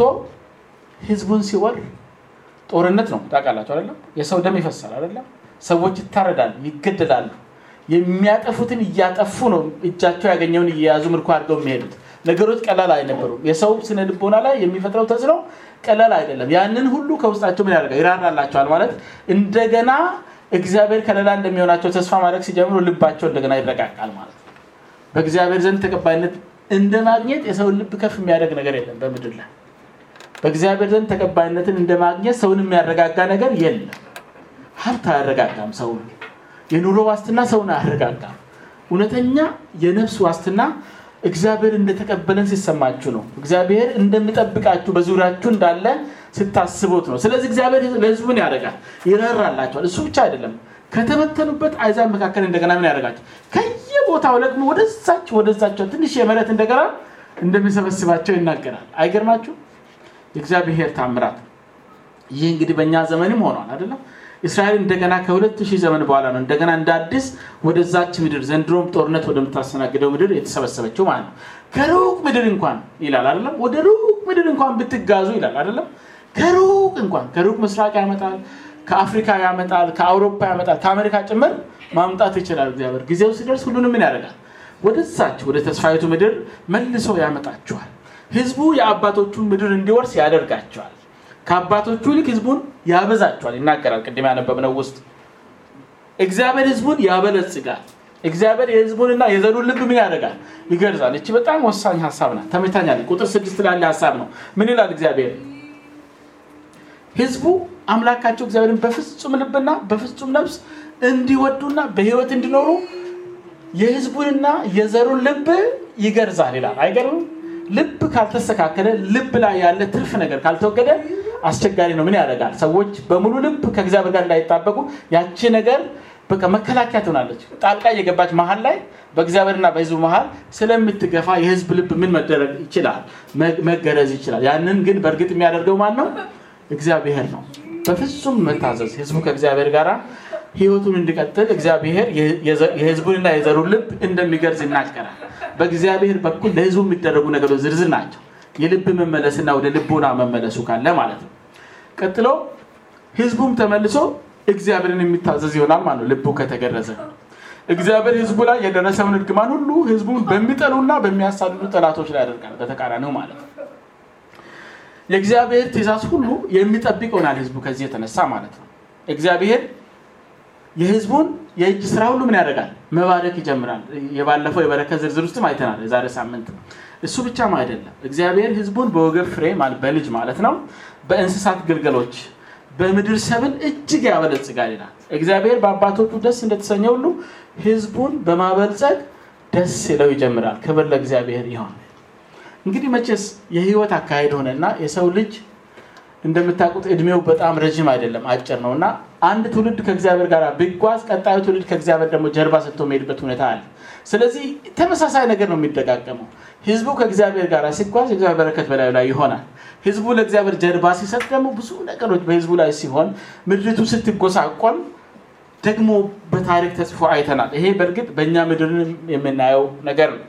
ህዝቡን ሲወር ጦርነት ነው ታውቃላቸው አይደለም የሰው ደም ይፈሳል አይደለም ሰዎች ይታረዳሉ ይገደላሉ የሚያጠፉትን እያጠፉ ነው እጃቸው ያገኘውን እየያዙ ምርኮ አድርገው የሚሄዱት ነገሮች ቀላል አይነበሩም የሰው ስነ ልቦና ላይ የሚፈጥረው ተጽዕኖ ቀላል አይደለም ያንን ሁሉ ከውስጣቸው ምን ያደርጋል ይራራላቸዋል ማለት እንደገና እግዚአብሔር ከለላ እንደሚሆናቸው ተስፋ ማድረግ ሲጀምሩ ልባቸው እንደገና ይረቃቃል ማለት ነው በእግዚአብሔር ዘንድ ተቀባይነት እንደ ማግኘት የሰውን ልብ ከፍ የሚያደርግ ነገር የለም በምድር ላይ በእግዚአብሔር ዘንድ ተቀባይነትን እንደ ማግኘት ሰውን የሚያረጋጋ ነገር የለም ሀብት አያረጋጋም ሰውን የኑሮ ዋስትና ሰውን አያረጋጋም እውነተኛ የነፍስ ዋስትና እግዚአብሔር እንደተቀበለን ሲሰማችሁ ነው እግዚአብሔር እንደሚጠብቃችሁ በዙሪያችሁ እንዳለ ስታስቡት ነው ስለዚህ እግዚአብሔር ለህዝቡን ያደርጋል ይራራላቸዋል እሱ ብቻ አይደለም ከተበተኑበት አይዛብ መካከል እንደገና ምን ያደርጋቸው ከየቦታው ደግሞ ወደዛች ወደዛቸው ትንሽ የመረት እንደገና እንደሚሰበስባቸው ይናገራል አይገርማችሁ የእግዚአብሔር ታምራት ይህ እንግዲህ በእኛ ዘመንም ሆኗል አይደለም እስራኤል እንደገና ከሁለት ሺህ ዘመን በኋላ ነው እንደገና እንደ አዲስ ወደዛች ምድር ዘንድሮም ጦርነት ወደምታስተናግደው ምድር የተሰበሰበችው ማለት ነው ከሩቅ ምድር እንኳን ይላል አይደለም ወደ ሩቅ ምድር እንኳን ብትጋዙ ይላል አይደለም ከሩቅ እንኳን ከሩቅ ምስራቅ ያመጣል ከአፍሪካ ያመጣል ከአውሮፓ ያመጣል ከአሜሪካ ጭምር ማምጣት ይችላል እግዚአብሔር ጊዜው ሲደርስ ሁሉንም ምን ያደርጋል ወደዛች ወደ ተስፋይቱ ምድር መልሶ ያመጣቸዋል ህዝቡ የአባቶቹን ምድር እንዲወርስ ያደርጋቸዋል ከአባቶቹ ይልቅ ህዝቡን ያበዛቸዋል ይናገራል ቅድም ያነበብነው ውስጥ እግዚአብሔር ህዝቡን ያበለጽጋል እግዚአብሔር የህዝቡንና የዘሩን ልብ ምን ያደርጋል ይገርዛል እቺ በጣም ወሳኝ ሀሳብ ናት ተመታኛል ቁጥር ስድስት ላለ ሀሳብ ነው ምን ይላል እግዚአብሔር ህዝቡ አምላካቸው እግዚአብሔርን በፍጹም ልብና በፍጹም ነፍስ እንዲወዱና በህይወት እንዲኖሩ የህዝቡንና የዘሩን ልብ ይገርዛል ይላል አይገርም ልብ ካልተስተካከለ ልብ ላይ ያለ ትርፍ ነገር ካልተወገደ አስቸጋሪ ነው ምን ያደርጋል ሰዎች በሙሉ ልብ ከእግዚአብሔር ጋር እንዳይጣበቁ ያቺ ነገር በቃ መከላከያ ትሆናለች ጣልቃ እየገባች መሀል ላይ በእግዚአብሔርና በህዝቡ መሀል ስለምትገፋ የህዝብ ልብ ምን መደረግ ይችላል መገረዝ ይችላል ያንን ግን በእርግጥ የሚያደርገው ማን ነው እግዚአብሔር ነው በፍጹም መታዘዝ ህዝቡ ከእግዚአብሔር ጋር ህይወቱን እንዲቀጥል እግዚአብሔር የህዝቡንና የዘሩን ልብ እንደሚገርዝ ይናገራል በእግዚአብሔር በኩል ለህዝቡ የሚደረጉ ነገሮች ዝርዝር ናቸው የልብ መመለስና ወደ ልቦና መመለሱ ካለ ማለት ነው ቀጥሎ ህዝቡም ተመልሶ እግዚአብሔርን የሚታዘዝ ይሆናል ማለት ነው ልቡ ከተገረዘ እግዚአብሔር ህዝቡ ላይ የደረሰውን እርግማን ሁሉ ህዝቡን በሚጠሉና በሚያሳድዱ ጠላቶች ላይ ያደርጋል በተቃራኒው ማለት ነው የእግዚአብሔር ትእዛዝ ሁሉ የሚጠብቅ ይሆናል ህዝቡ ከዚህ የተነሳ ማለት ነው እግዚአብሔር የህዝቡን የእጅ ስራ ሁሉ ምን ያደርጋል መባረክ ይጀምራል የባለፈው የበረከት ዝርዝር ውስጥም አይተናል የዛሬ ሳምንት እሱ ብቻም አይደለም እግዚአብሔር ህዝቡን በወገብ ፍሬ በልጅ ማለት ነው በእንስሳት ግልገሎች በምድር ሰብል እጅግ ያበለጽጋል ይላል እግዚአብሔር በአባቶቹ ደስ እንደተሰኘ ሁሉ ህዝቡን በማበልጸግ ደስ ይለው ይጀምራል ክብር ለእግዚአብሔር ይሆን እንግዲህ መቼስ የህይወት አካሄድ ሆነና የሰው ልጅ እንደምታውቁት እድሜው በጣም ረዥም አይደለም አጭር ነው እና አንድ ትውልድ ከእግዚአብሔር ጋር ቢጓዝ ቀጣዩ ትውልድ ከእግዚአብሔር ደግሞ ጀርባ ሰጥቶ የሚሄድበት ሁኔታ አለ ስለዚህ ተመሳሳይ ነገር ነው የሚደጋገመው ህዝቡ ከእግዚአብሔር ጋር ሲጓዝ የእግዚአብሔር በረከት በላዩ ላይ ይሆናል ህዝቡ ለእግዚአብሔር ጀርባ ሲሰጥ ደግሞ ብዙ ነገሮች በህዝቡ ላይ ሲሆን ምድሪቱ ስትጎሳቆል ደግሞ በታሪክ ተጽፎ አይተናል ይሄ በእርግጥ በእኛ ምድር የምናየው ነገር ነው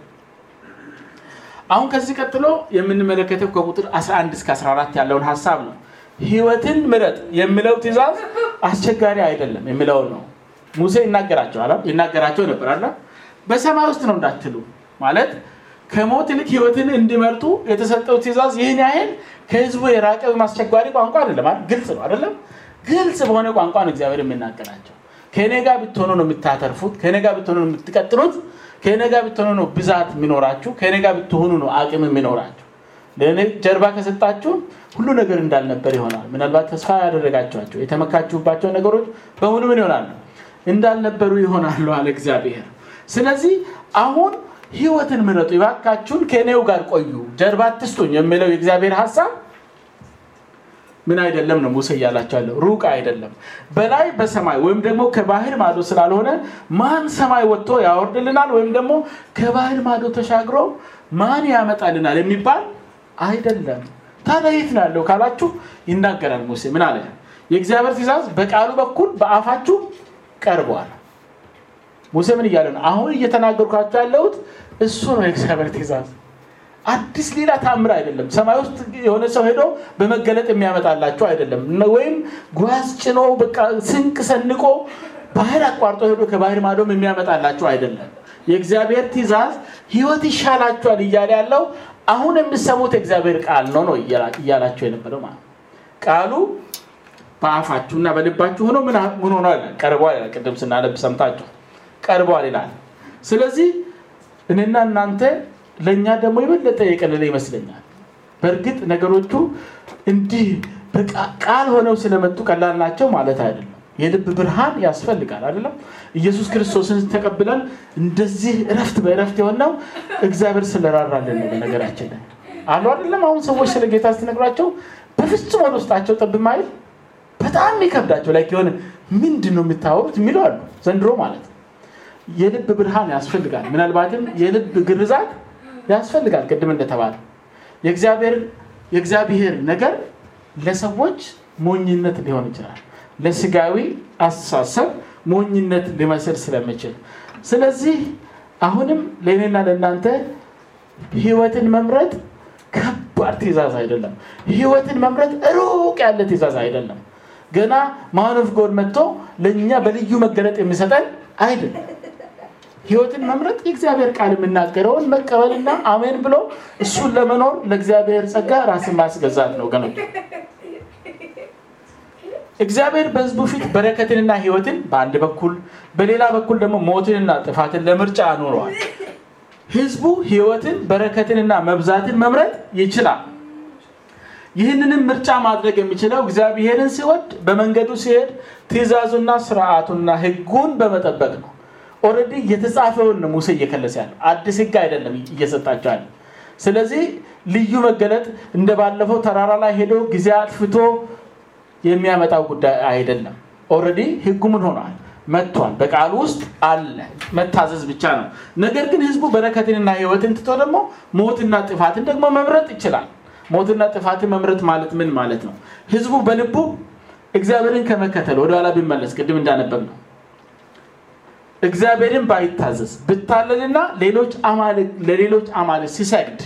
አሁን ከዚህ ቀጥሎ የምንመለከተው ከቁጥር 11 እስከ 14 ያለውን ሀሳብ ነው ህይወትን ምረጥ የሚለው ትእዛዝ አስቸጋሪ አይደለም የሚለውን ነው ሙሴ ይናገራቸው ይናገራቸው ነበር አለ በሰማይ ውስጥ ነው እንዳትሉ ማለት ከሞት ይልቅ ህይወትን እንዲመርጡ የተሰጠው ትእዛዝ ይህን ያህል ከህዝቡ የራቀ አስቸጋሪ ቋንቋ አይደለም ግልጽ ነው አይደለም ግልጽ በሆነ ቋንቋ ነው እግዚአብሔር የሚናገራቸው ከእኔ ጋር ብትሆኑ ነው የምታተርፉት ከእኔ ጋር ብትሆኑ ነው የምትቀጥሉት ከእኔ ጋር ብትሆኑ ነው ብዛት የሚኖራችሁ ከእኔ ጋር ብትሆኑ ነው አቅም የሚኖራችሁ ለእኔ ጀርባ ከሰጣችሁ ሁሉ ነገር እንዳልነበር ይሆናል ምናልባት ተስፋ ያደረጋችኋቸው የተመካችሁባቸው ነገሮች በሙሉ ምን ይሆናሉ እንዳልነበሩ ይሆናሉ አለ እግዚአብሔር ስለዚህ አሁን ህይወትን ምረጡ ይባካችሁን ከእኔው ጋር ቆዩ ጀርባ ትስጡኝ የሚለው የእግዚአብሔር ሀሳብ ምን አይደለም ነው ሙሴ እያላቸው ያለው ሩቅ አይደለም በላይ በሰማይ ወይም ደግሞ ከባህር ማዶ ስላልሆነ ማን ሰማይ ወጥቶ ያወርድልናል ወይም ደግሞ ከባህር ማዶ ተሻግሮ ማን ያመጣልናል የሚባል አይደለም ታዲያ የት ነው ያለው ካላችሁ ይናገራል ሙሴ ምን አለ የእግዚአብሔር ትእዛዝ በቃሉ በኩል በአፋችሁ ቀርበዋል ሙሴ ምን እያለ ነው አሁን እየተናገርኳቸው ያለሁት እሱ ነው የእግዚአብሔር ትእዛዝ አዲስ ሌላ ታምር አይደለም ሰማይ ውስጥ የሆነ ሰው ሄዶ በመገለጥ የሚያመጣላቸው አይደለም ወይም ጓዝ ጭኖ በቃ ስንቅ ሰንቆ ባህር አቋርጦ ሄዶ ከባህር ማዶም የሚያመጣላቸው አይደለም የእግዚአብሔር ትእዛዝ ህይወት ይሻላቸዋል እያለ ያለው አሁን የምሰሙት የእግዚአብሔር ቃል ነው ነው እያላቸው የነበረው ማለት ቃሉ በአፋችሁና በልባችሁ ሆኖ ምን ሆኖ ቀርቧል ይላል ቅድም ስናነብ ሰምታችሁ ቀርቧል ይላል ስለዚህ እኔና እናንተ ለእኛ ደግሞ የበለጠ የቀለለ ይመስለኛል በእርግጥ ነገሮቹ እንዲህ ቃል ሆነው ስለመጡ ቀላል ናቸው ማለት አይደለም የልብ ብርሃን ያስፈልጋል አይደለም ኢየሱስ ክርስቶስን ተቀብለን እንደዚህ እረፍት በእረፍት የሆነው እግዚአብሔር ስለራራልን ነው በነገራችን ላይ አሉ አይደለም አሁን ሰዎች ስለ ጌታ ስትነግሯቸው በፍጹም ወደ ውስጣቸው ጠብ ማይል በጣም ይከብዳቸው ላይ የሆነ ምንድን ነው የምታወሩት የሚለው አሉ ዘንድሮ ማለት የልብ ብርሃን ያስፈልጋል ምናልባትም የልብ ግርዛት ያስፈልጋል ቅድም እንደተባለ የእግዚአብሔር ነገር ለሰዎች ሞኝነት ሊሆን ይችላል ለስጋዊ አስተሳሰብ ሞኝነት ሊመስል ስለምችል ስለዚህ አሁንም ለእኔና ለእናንተ ህይወትን መምረጥ ከባድ ትእዛዝ አይደለም ህይወትን መምረጥ ሩቅ ያለ ትእዛዝ አይደለም ገና ማን ኦፍ ጎድ መጥቶ ለእኛ በልዩ መገለጥ የሚሰጠን አይደለም። ህይወትን መምረጥ የእግዚአብሔር ቃል የምናገረውን መቀበልና አሜን ብሎ እሱን ለመኖር ለእግዚአብሔር ጸጋ ራስን ማስገዛት ነው ወገኖች። እግዚአብሔር በህዝቡ ፊት በረከትንና ህይወትን በአንድ በኩል በሌላ በኩል ደግሞ ሞትንና ጥፋትን ለምርጫ አኑረዋል። ህዝቡ ህይወትን በረከትንና መብዛትን መምረጥ ይችላል። ይህንንም ምርጫ ማድረግ የሚችለው እግዚአብሔርን ሲወድ በመንገዱ ሲሄድ ትእዛዙና ስርዓቱና ህጉን በመጠበቅ ነው። ኦልሬዲ የተጻፈውን ነው ሙሴ እየከለሰ ያለው አዲስ ህግ አይደለም እየሰጣቸው ያለ። ስለዚህ ልዩ መገለጥ እንደ ባለፈው ተራራ ላይ ሄዶ ጊዜ አጥፍቶ የሚያመጣው ጉዳይ አይደለም። ኦልሬዲ ህጉ ምን ሆኗል? መጥቷል። በቃሉ ውስጥ አለ። መታዘዝ ብቻ ነው። ነገር ግን ህዝቡ በረከትንና ህይወትን ትቶ ደግሞ ሞትና ጥፋትን ደግሞ መምረጥ ይችላል። ሞትና ጥፋትን መምረጥ ማለት ምን ማለት ነው? ህዝቡ በልቡ እግዚአብሔርን ከመከተል ወደኋላ ቢመለስ ቅድም እንዳነበብ ነው እግዚአብሔርን ባይታዘዝ ብታለልና ሌሎች ለሌሎች አማልክት ሲሰግድ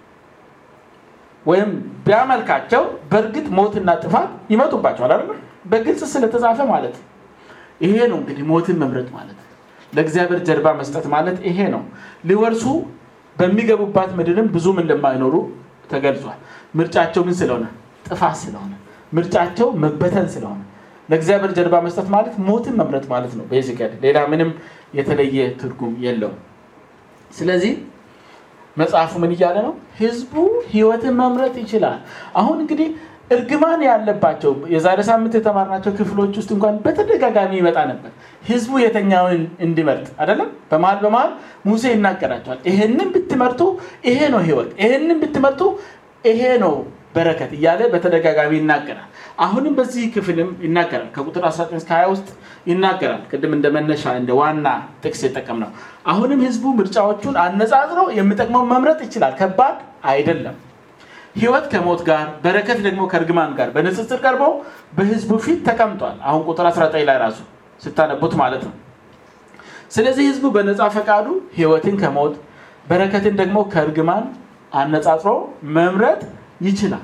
ወይም ቢያመልካቸው በእርግጥ ሞትና ጥፋት ይመጡባቸዋል አይደል? በግልጽ ስለተጻፈ ማለት ይሄ ነው እንግዲህ ሞትን መምረጥ ማለት ለእግዚአብሔር ጀርባ መስጠት ማለት ይሄ ነው። ሊወርሱ በሚገቡባት ምድርም ብዙም እንደማይኖሩ ተገልጿል። ምርጫቸው ግን ስለሆነ ጥፋት ስለሆነ ምርጫቸው መበተን ስለሆነ ለእግዚአብሔር ጀርባ መስጠት ማለት ሞትን መምረጥ ማለት ነው። ቤዚካሊ ሌላ ምንም የተለየ ትርጉም የለውም። ስለዚህ መጽሐፉ ምን እያለ ነው? ህዝቡ ህይወትን መምረጥ ይችላል። አሁን እንግዲህ እርግማን ያለባቸው የዛሬ ሳምንት የተማርናቸው ክፍሎች ውስጥ እንኳን በተደጋጋሚ ይመጣ ነበር። ህዝቡ የተኛውን እንዲመርጥ አይደለም። በመሀል በመሀል ሙሴ ይናገራቸዋል። ይሄንን ብትመርጡ ይሄ ነው ህይወት፣ ይሄንን ብትመርጡ ይሄ ነው በረከት እያለ በተደጋጋሚ ይናገራል። አሁንም በዚህ ክፍልም ይናገራል። ከቁጥር 19 እስከ 20 ውስጥ ይናገራል። ቅድም እንደ መነሻ እንደ ዋና ጥቅስ የጠቀም ነው። አሁንም ህዝቡ ምርጫዎቹን አነጻጽሮ የሚጠቅመው መምረጥ ይችላል። ከባድ አይደለም። ህይወት ከሞት ጋር በረከት ደግሞ ከእርግማን ጋር በንጽጽር ቀርቦ በህዝቡ ፊት ተቀምጧል። አሁን ቁጥር 19 ላይ ራሱ ስታነቡት ማለት ነው። ስለዚህ ህዝቡ በነፃ ፈቃዱ ህይወትን ከሞት በረከትን ደግሞ ከእርግማን አነጻጽሮ መምረጥ ይችላል።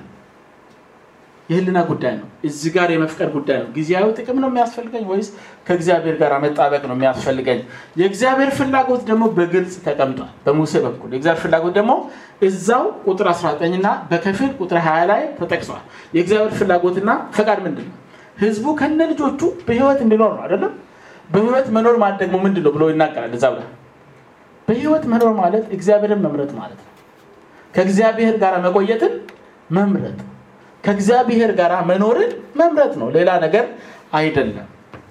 የህልና ጉዳይ ነው። እዚህ ጋር የመፍቀር ጉዳይ ነው። ጊዜያዊ ጥቅም ነው የሚያስፈልገኝ ወይስ ከእግዚአብሔር ጋር መጣበቅ ነው የሚያስፈልገኝ? የእግዚአብሔር ፍላጎት ደግሞ በግልጽ ተቀምጧል በሙሴ በኩል። የእግዚአብሔር ፍላጎት ደግሞ እዛው ቁጥር 19 እና በከፊል ቁጥር 20 ላይ ተጠቅሷል። የእግዚአብሔር ፍላጎትና ፈቃድ ምንድን ነው? ህዝቡ ከነ ልጆቹ በህይወት እንዲኖር ነው አይደለም? በህይወት መኖር ማለት ደግሞ ምንድን ነው ብሎ ይናገራል እዛው ላይ። በህይወት መኖር ማለት እግዚአብሔርን መምረጥ ማለት ነው። ከእግዚአብሔር ጋር መቆየትን መምረጥ ከእግዚአብሔር ጋር መኖርን መምረጥ ነው። ሌላ ነገር አይደለም።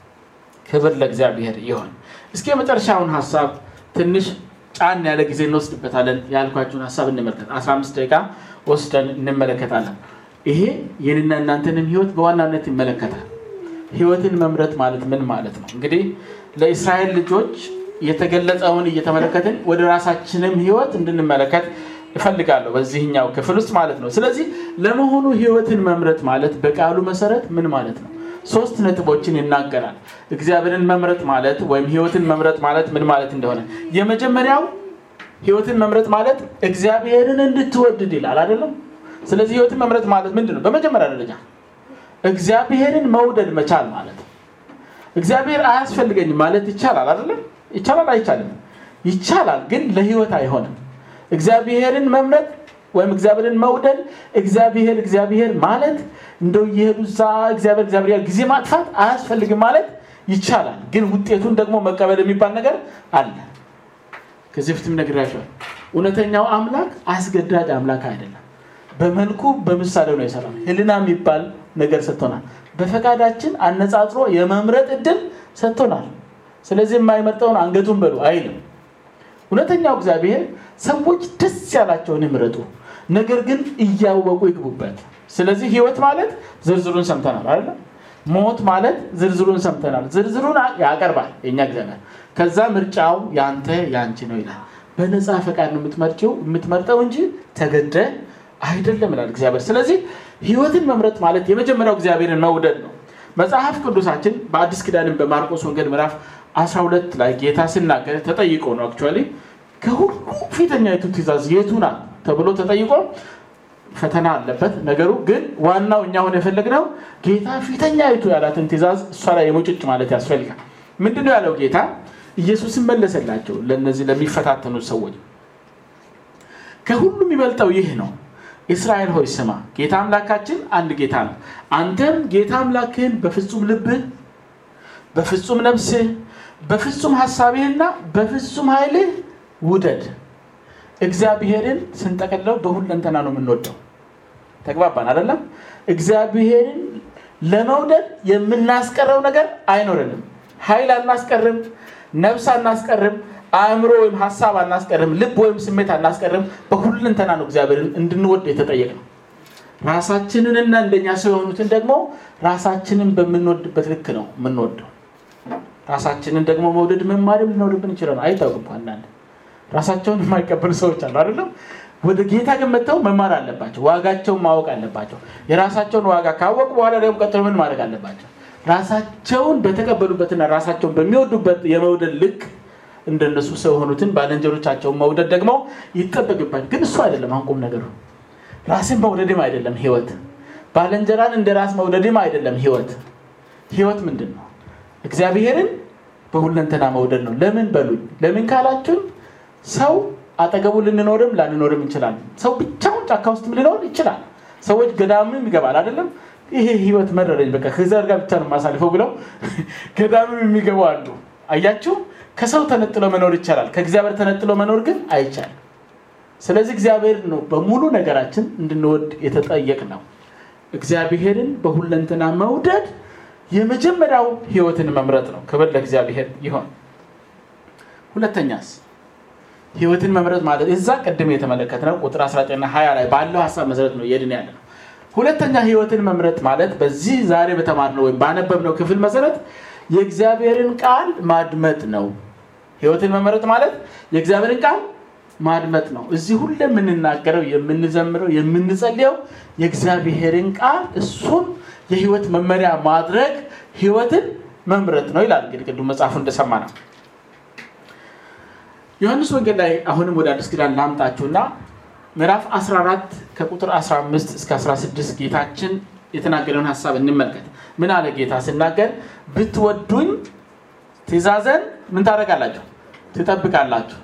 ክብር ለእግዚአብሔር ይሆን። እስኪ የመጨረሻውን ሀሳብ ትንሽ ጫን ያለ ጊዜ እንወስድበታለን ያልኳችሁን ሀሳብ እንመልከት። 15 ደቂቃ ወስደን እንመለከታለን። ይሄ የኔና እናንተንም ህይወት በዋናነት ይመለከታል። ህይወትን መምረጥ ማለት ምን ማለት ነው? እንግዲህ ለእስራኤል ልጆች የተገለጸውን እየተመለከትን ወደ ራሳችንም ህይወት እንድንመለከት እፈልጋለሁ በዚህኛው ክፍል ውስጥ ማለት ነው። ስለዚህ ለመሆኑ ህይወትን መምረጥ ማለት በቃሉ መሰረት ምን ማለት ነው? ሶስት ነጥቦችን ይናገራል። እግዚአብሔርን መምረጥ ማለት ወይም ህይወትን መምረጥ ማለት ምን ማለት እንደሆነ የመጀመሪያው ህይወትን መምረጥ ማለት እግዚአብሔርን እንድትወድድ ይላል አይደለም? ስለዚህ ህይወትን መምረጥ ማለት ምንድን ነው? በመጀመሪያ ደረጃ እግዚአብሔርን መውደድ መቻል ማለት ነው። እግዚአብሔር አያስፈልገኝም ማለት ይቻላል አይደለም? ይቻላል አይቻልም? ይቻላል፣ ግን ለህይወት አይሆንም። እግዚአብሔርን መምረጥ ወይም እግዚአብሔርን መውደድ እግዚአብሔር እግዚአብሔር ማለት እንደው እየሄዱ እዛ እግዚአብሔር እግዚአብሔር ጊዜ ማጥፋት አያስፈልግም ማለት ይቻላል። ግን ውጤቱን ደግሞ መቀበል የሚባል ነገር አለ። ከዚህ በፊትም ነግሬያቸዋለሁ። እውነተኛው አምላክ አስገዳጅ አምላክ አይደለም። በመልኩ በምሳሌው ነው የሰራው። ህልና የሚባል ነገር ሰጥቶናል። በፈቃዳችን አነጻጽሮ የመምረጥ እድል ሰጥቶናል። ስለዚህ የማይመርጠውን አንገቱን በሉ አይልም። እውነተኛው እግዚአብሔር ሰዎች ደስ ያላቸውን ይምረጡ፣ ነገር ግን እያወቁ ይግቡበት። ስለዚህ ህይወት ማለት ዝርዝሩን ሰምተናል አይደለ? ሞት ማለት ዝርዝሩን ሰምተናል። ዝርዝሩን ያቀርባል የኛ እግዚአብሔር። ከዛ ምርጫው ያንተ ያንቺ ነው ይላል። በነፃ ፈቃድ ነው የምትመርጭው የምትመርጠው እንጂ ተገደ አይደለም ይላል እግዚአብሔር። ስለዚህ ህይወትን መምረጥ ማለት የመጀመሪያው እግዚአብሔርን መውደድ ነው። መጽሐፍ ቅዱሳችን በአዲስ ኪዳንን በማርቆስ ወንጌል ምዕራፍ 12 ላይ ጌታ ሲናገር ተጠይቆ ነው አክቹዋሊ ከሁሉ ፊተኛይቱ ትእዛዝ የቱ ናት ተብሎ ተጠይቆ ፈተና አለበት ነገሩ። ግን ዋናው እኛ ሆነ የፈለግነው ጌታ ፊተኛይቱ ያላትን ትእዛዝ እሷ ላይ የሙጭጭ ማለት ያስፈልጋል። ምንድነው ያለው ጌታ? ኢየሱስን መለሰላቸው ለእነዚህ ለሚፈታተኑት ሰዎች ከሁሉም የሚበልጠው ይህ ነው እስራኤል ሆይ ስማ ጌታ አምላካችን አንድ ጌታ ነው አንተም ጌታ አምላክህን በፍጹም ልብህ በፍጹም ነፍስህ በፍጹም ሀሳብህና በፍጹም ኃይልህ ውደድ እግዚአብሔርን ስንጠቀለው በሁለንተና ነው የምንወደው ተግባባን አይደለም እግዚአብሔርን ለመውደድ የምናስቀረው ነገር አይኖረንም ኃይል አናስቀርም ነፍስ አናስቀርም አእምሮ ወይም ሀሳብ አናስቀርም ልብ ወይም ስሜት አናስቀርም በሁለንተና ነው እግዚአብሔርን እንድንወድ የተጠየቅ ነው ራሳችንንና እንደኛ ሰው የሆኑትን ደግሞ ራሳችንን በምንወድበት ልክ ነው የምንወደው ራሳችንን ደግሞ መውደድ መማርም ሊኖርብን ይችላል አይታወቅም አንዳንድ ራሳቸውን የማይቀበሉ ሰዎች አሉ አይደለም ወደ ጌታ ግን መጥተው መማር አለባቸው ዋጋቸውን ማወቅ አለባቸው የራሳቸውን ዋጋ ካወቁ በኋላ ደግሞ ቀጥሎ ምን ማድረግ አለባቸው ራሳቸውን በተቀበሉበትና ራሳቸውን በሚወዱበት የመውደድ ልክ እንደነሱ ሰው የሆኑትን ባለንጀሮቻቸውን መውደድ ደግሞ ይጠበቅባል ግን እሱ አይደለም አንቁም ነገሩ ራስን መውደድም አይደለም ህይወት ባለንጀራን እንደ ራስ መውደድም አይደለም ህይወት ህይወት ምንድን ነው እግዚአብሔርን በሁለንተና መውደድ ነው ለምን በሉኝ ለምን ካላችሁን ሰው አጠገቡ ልንኖርም ላንኖርም እንችላለን ሰው ብቻውን ጫካ ውስጥም ሊኖር ይችላል ሰዎች ገዳምም ይገባል አይደለም ይሄ ህይወት መረረኝ በቃ ከዘር ጋር ብቻ ነው ማሳልፈው ብለው ገዳምም የሚገቡ አሉ አያችሁ ከሰው ተነጥሎ መኖር ይቻላል ከእግዚአብሔር ተነጥሎ መኖር ግን አይቻልም ስለዚህ እግዚአብሔር ነው በሙሉ ነገራችን እንድንወድ የተጠየቅ ነው እግዚአብሔርን በሁለንትና መውደድ የመጀመሪያው ህይወትን መምረጥ ነው ክብር ለእግዚአብሔር ይሆን ሁለተኛስ ህይወትን መምረጥ ማለት እዛ ቅድም የተመለከት ነው ቁጥር 19 ና 20 ላይ ባለው ሀሳብ መሰረት ነው የድን ያለ ነው ሁለተኛ ህይወትን መምረጥ ማለት በዚህ ዛሬ በተማርነው ወይም ባነበብነው ክፍል መሰረት የእግዚአብሔርን ቃል ማድመጥ ነው ህይወትን መመረጥ ማለት የእግዚአብሔርን ቃል ማድመጥ ነው እዚህ ሁሉ የምንናገረው የምንዘምረው የምንጸልየው የእግዚአብሔርን ቃል እሱን የህይወት መመሪያ ማድረግ ህይወትን መምረጥ ነው ይላል እንግዲህ ቅዱም መጽሐፉ እንደሰማ ነው ዮሐንስ ወንጌል ላይ አሁንም ወደ አዲስ ኪዳን ላምጣችሁና ምዕራፍ 14 ከቁጥር 15 እስከ 16 ጌታችን የተናገረውን ሀሳብ እንመልከት ምን አለ ጌታ ስናገር ብትወዱኝ ትእዛዘን ምን ታደረጋላችሁ ትጠብቃላችሁ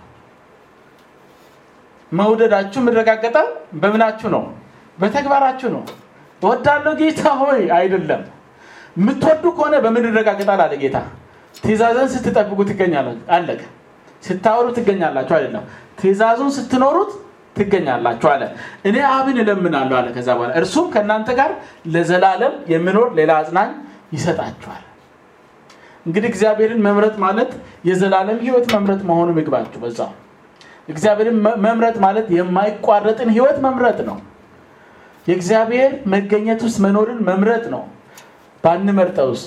መውደዳችሁ የምረጋገጠው በምናችሁ ነው በተግባራችሁ ነው ወዳለው ጌታ ሆይ አይደለም የምትወዱ ከሆነ በምን ይረጋገጣል አለ ጌታ ትእዛዘን ስትጠብቁ ትገኛላችሁ አለቀ ስታወሩ ትገኛላችሁ አይደለም ትእዛዙን ስትኖሩት ትገኛላችሁ አለ እኔ አብን እለምናለሁ አለ ከዛ በኋላ እርሱም ከእናንተ ጋር ለዘላለም የሚኖር ሌላ አጽናኝ ይሰጣችኋል እንግዲህ እግዚአብሔርን መምረጥ ማለት የዘላለም ህይወት መምረጥ መሆኑ ምግባችሁ በዛው እግዚአብሔርን መምረጥ ማለት የማይቋረጥን ህይወት መምረጥ ነው የእግዚአብሔር መገኘት ውስጥ መኖርን መምረጥ ነው ባንመርጠውስ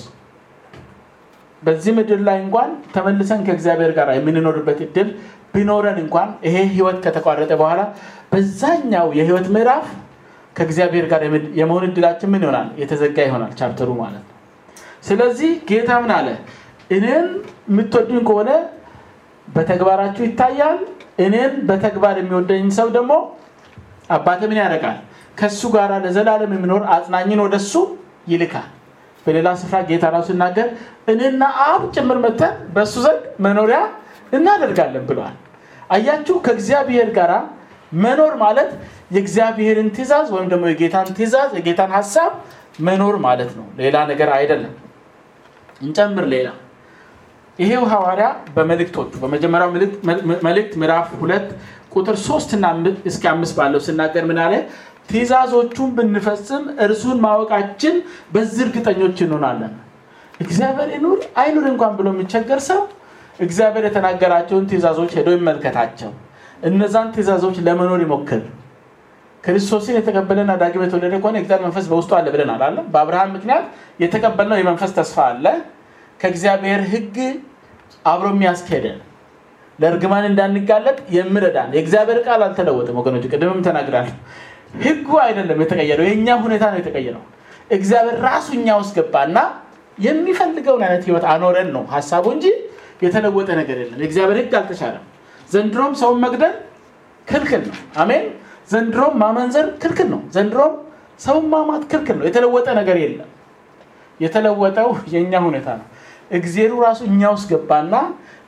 በዚህ ምድር ላይ እንኳን ተመልሰን ከእግዚአብሔር ጋር የምንኖርበት እድል ቢኖረን እንኳን ይሄ ህይወት ከተቋረጠ በኋላ በዛኛው የህይወት ምዕራፍ ከእግዚአብሔር ጋር የመሆን እድላችን ምን ይሆናል የተዘጋ ይሆናል ቻፕተሩ ማለት ነው ስለዚህ ጌታ ምን አለ እኔን የምትወዱኝ ከሆነ በተግባራችሁ ይታያል እኔን በተግባር የሚወደኝ ሰው ደግሞ አባተ ምን ያደርጋል ከእሱ ጋር ለዘላለም የሚኖር አጽናኝን ወደሱ ይልካል በሌላ ስፍራ ጌታ ራሱ ሲናገር እኔና አብ ጭምር መተን በእሱ ዘንድ መኖሪያ እናደርጋለን ብለዋል አያችሁ ከእግዚአብሔር ጋር መኖር ማለት የእግዚአብሔርን ትእዛዝ ወይም ደግሞ የጌታን ትእዛዝ የጌታን ሀሳብ መኖር ማለት ነው ሌላ ነገር አይደለም እንጨምር ሌላ ይሄው ሐዋርያ በመልእክቶቹ በመጀመሪያው መልእክት ምዕራፍ ሁለት ቁጥር ሶስት እና እስከ አምስት ባለው ስናገር ምን አለ ትእዛዞቹን ብንፈጽም እርሱን ማወቃችን በዚህ እርግጠኞች እንሆናለን እግዚአብሔር ይኑር አይኑር እንኳን ብሎ የሚቸገር ሰው እግዚአብሔር የተናገራቸውን ትእዛዞች ሄዶ ይመልከታቸው እነዛን ትእዛዞች ለመኖር ይሞክር ክርስቶስን የተቀበለና ዳግም የተወለደ ከሆነ እግዚአብሔር መንፈስ በውስጡ አለ ብለናል አለ በአብርሃም ምክንያት የተቀበልነው የመንፈስ ተስፋ አለ ከእግዚአብሔር ህግ አብሮ የሚያስኬደን ለእርግማን እንዳንጋለጥ የምረዳን የእግዚአብሔር ቃል አልተለወጥም ወገኖች ቅድምም ተናግራለሁ ህጉ አይደለም የተቀየረው የእኛ ሁኔታ ነው የተቀየረው እግዚአብሔር ራሱ እኛ ውስጥ ገባና የሚፈልገውን አይነት ህይወት አኖረን ነው ሀሳቡ እንጂ የተለወጠ ነገር የለም የእግዚአብሔር ህግ አልተሻለም ዘንድሮም ሰውን መግደል ክልክል ነው አሜን ዘንድሮም ማመንዘር ክልክል ነው ዘንድሮም ሰውን ማማት ክልክል ነው የተለወጠ ነገር የለም የተለወጠው የእኛ ሁኔታ ነው እግዜሩ ራሱ እኛ ውስጥ ገባና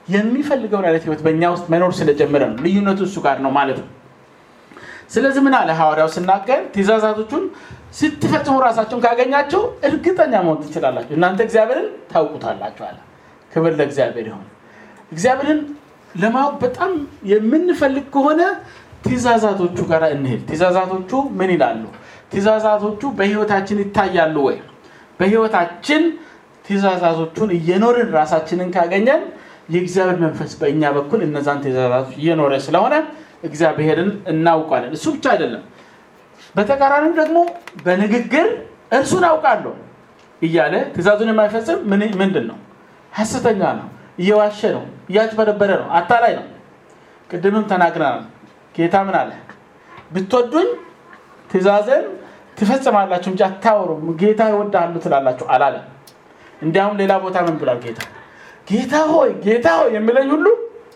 የሚፈልገውን አይነት ህይወት በእኛ ውስጥ መኖር ስለጀመረ ነው። ልዩነቱ እሱ ጋር ነው ማለት ነው። ስለዚህ ምን አለ ሐዋርያው ስናገር ትእዛዛቶቹን ስትፈጽሙ ራሳቸውን ካገኛቸው እርግጠኛ መሆን ትችላላችሁ፣ እናንተ እግዚአብሔርን ታውቁታላችሁ አለ። ክብር ለእግዚአብሔር ይሆን። እግዚአብሔርን ለማወቅ በጣም የምንፈልግ ከሆነ ትእዛዛቶቹ ጋር እንሄድ። ትእዛዛቶቹ ምን ይላሉ? ትእዛዛቶቹ በህይወታችን ይታያሉ ወይ? በህይወታችን ትእዛዛቶቹን እየኖርን ራሳችንን ካገኘን የእግዚአብሔር መንፈስ በእኛ በኩል እነዛን ትእዛዛቶች እየኖረ ስለሆነ እግዚአብሔርን እናውቃለን። እሱ ብቻ አይደለም፣ በተቃራኒው ደግሞ በንግግር እርሱን አውቃለሁ እያለ ትእዛዙን የማይፈጽም ምንድን ነው? ሐሰተኛ ነው፣ እየዋሸ ነው፣ እያጭበረበረ ነው፣ አታላይ ነው። ቅድምም ተናግረናል። ጌታ ምን አለ? ብትወዱኝ ትእዛዝን ትፈጽማላችሁ እንጂ አታወሩም። ጌታ ይወዳሉ ትላላችሁ አላለም። እንዲያውም ሌላ ቦታ ምን ብሏል ጌታ? ጌታ ሆይ ጌታ ሆይ የሚለኝ ሁሉ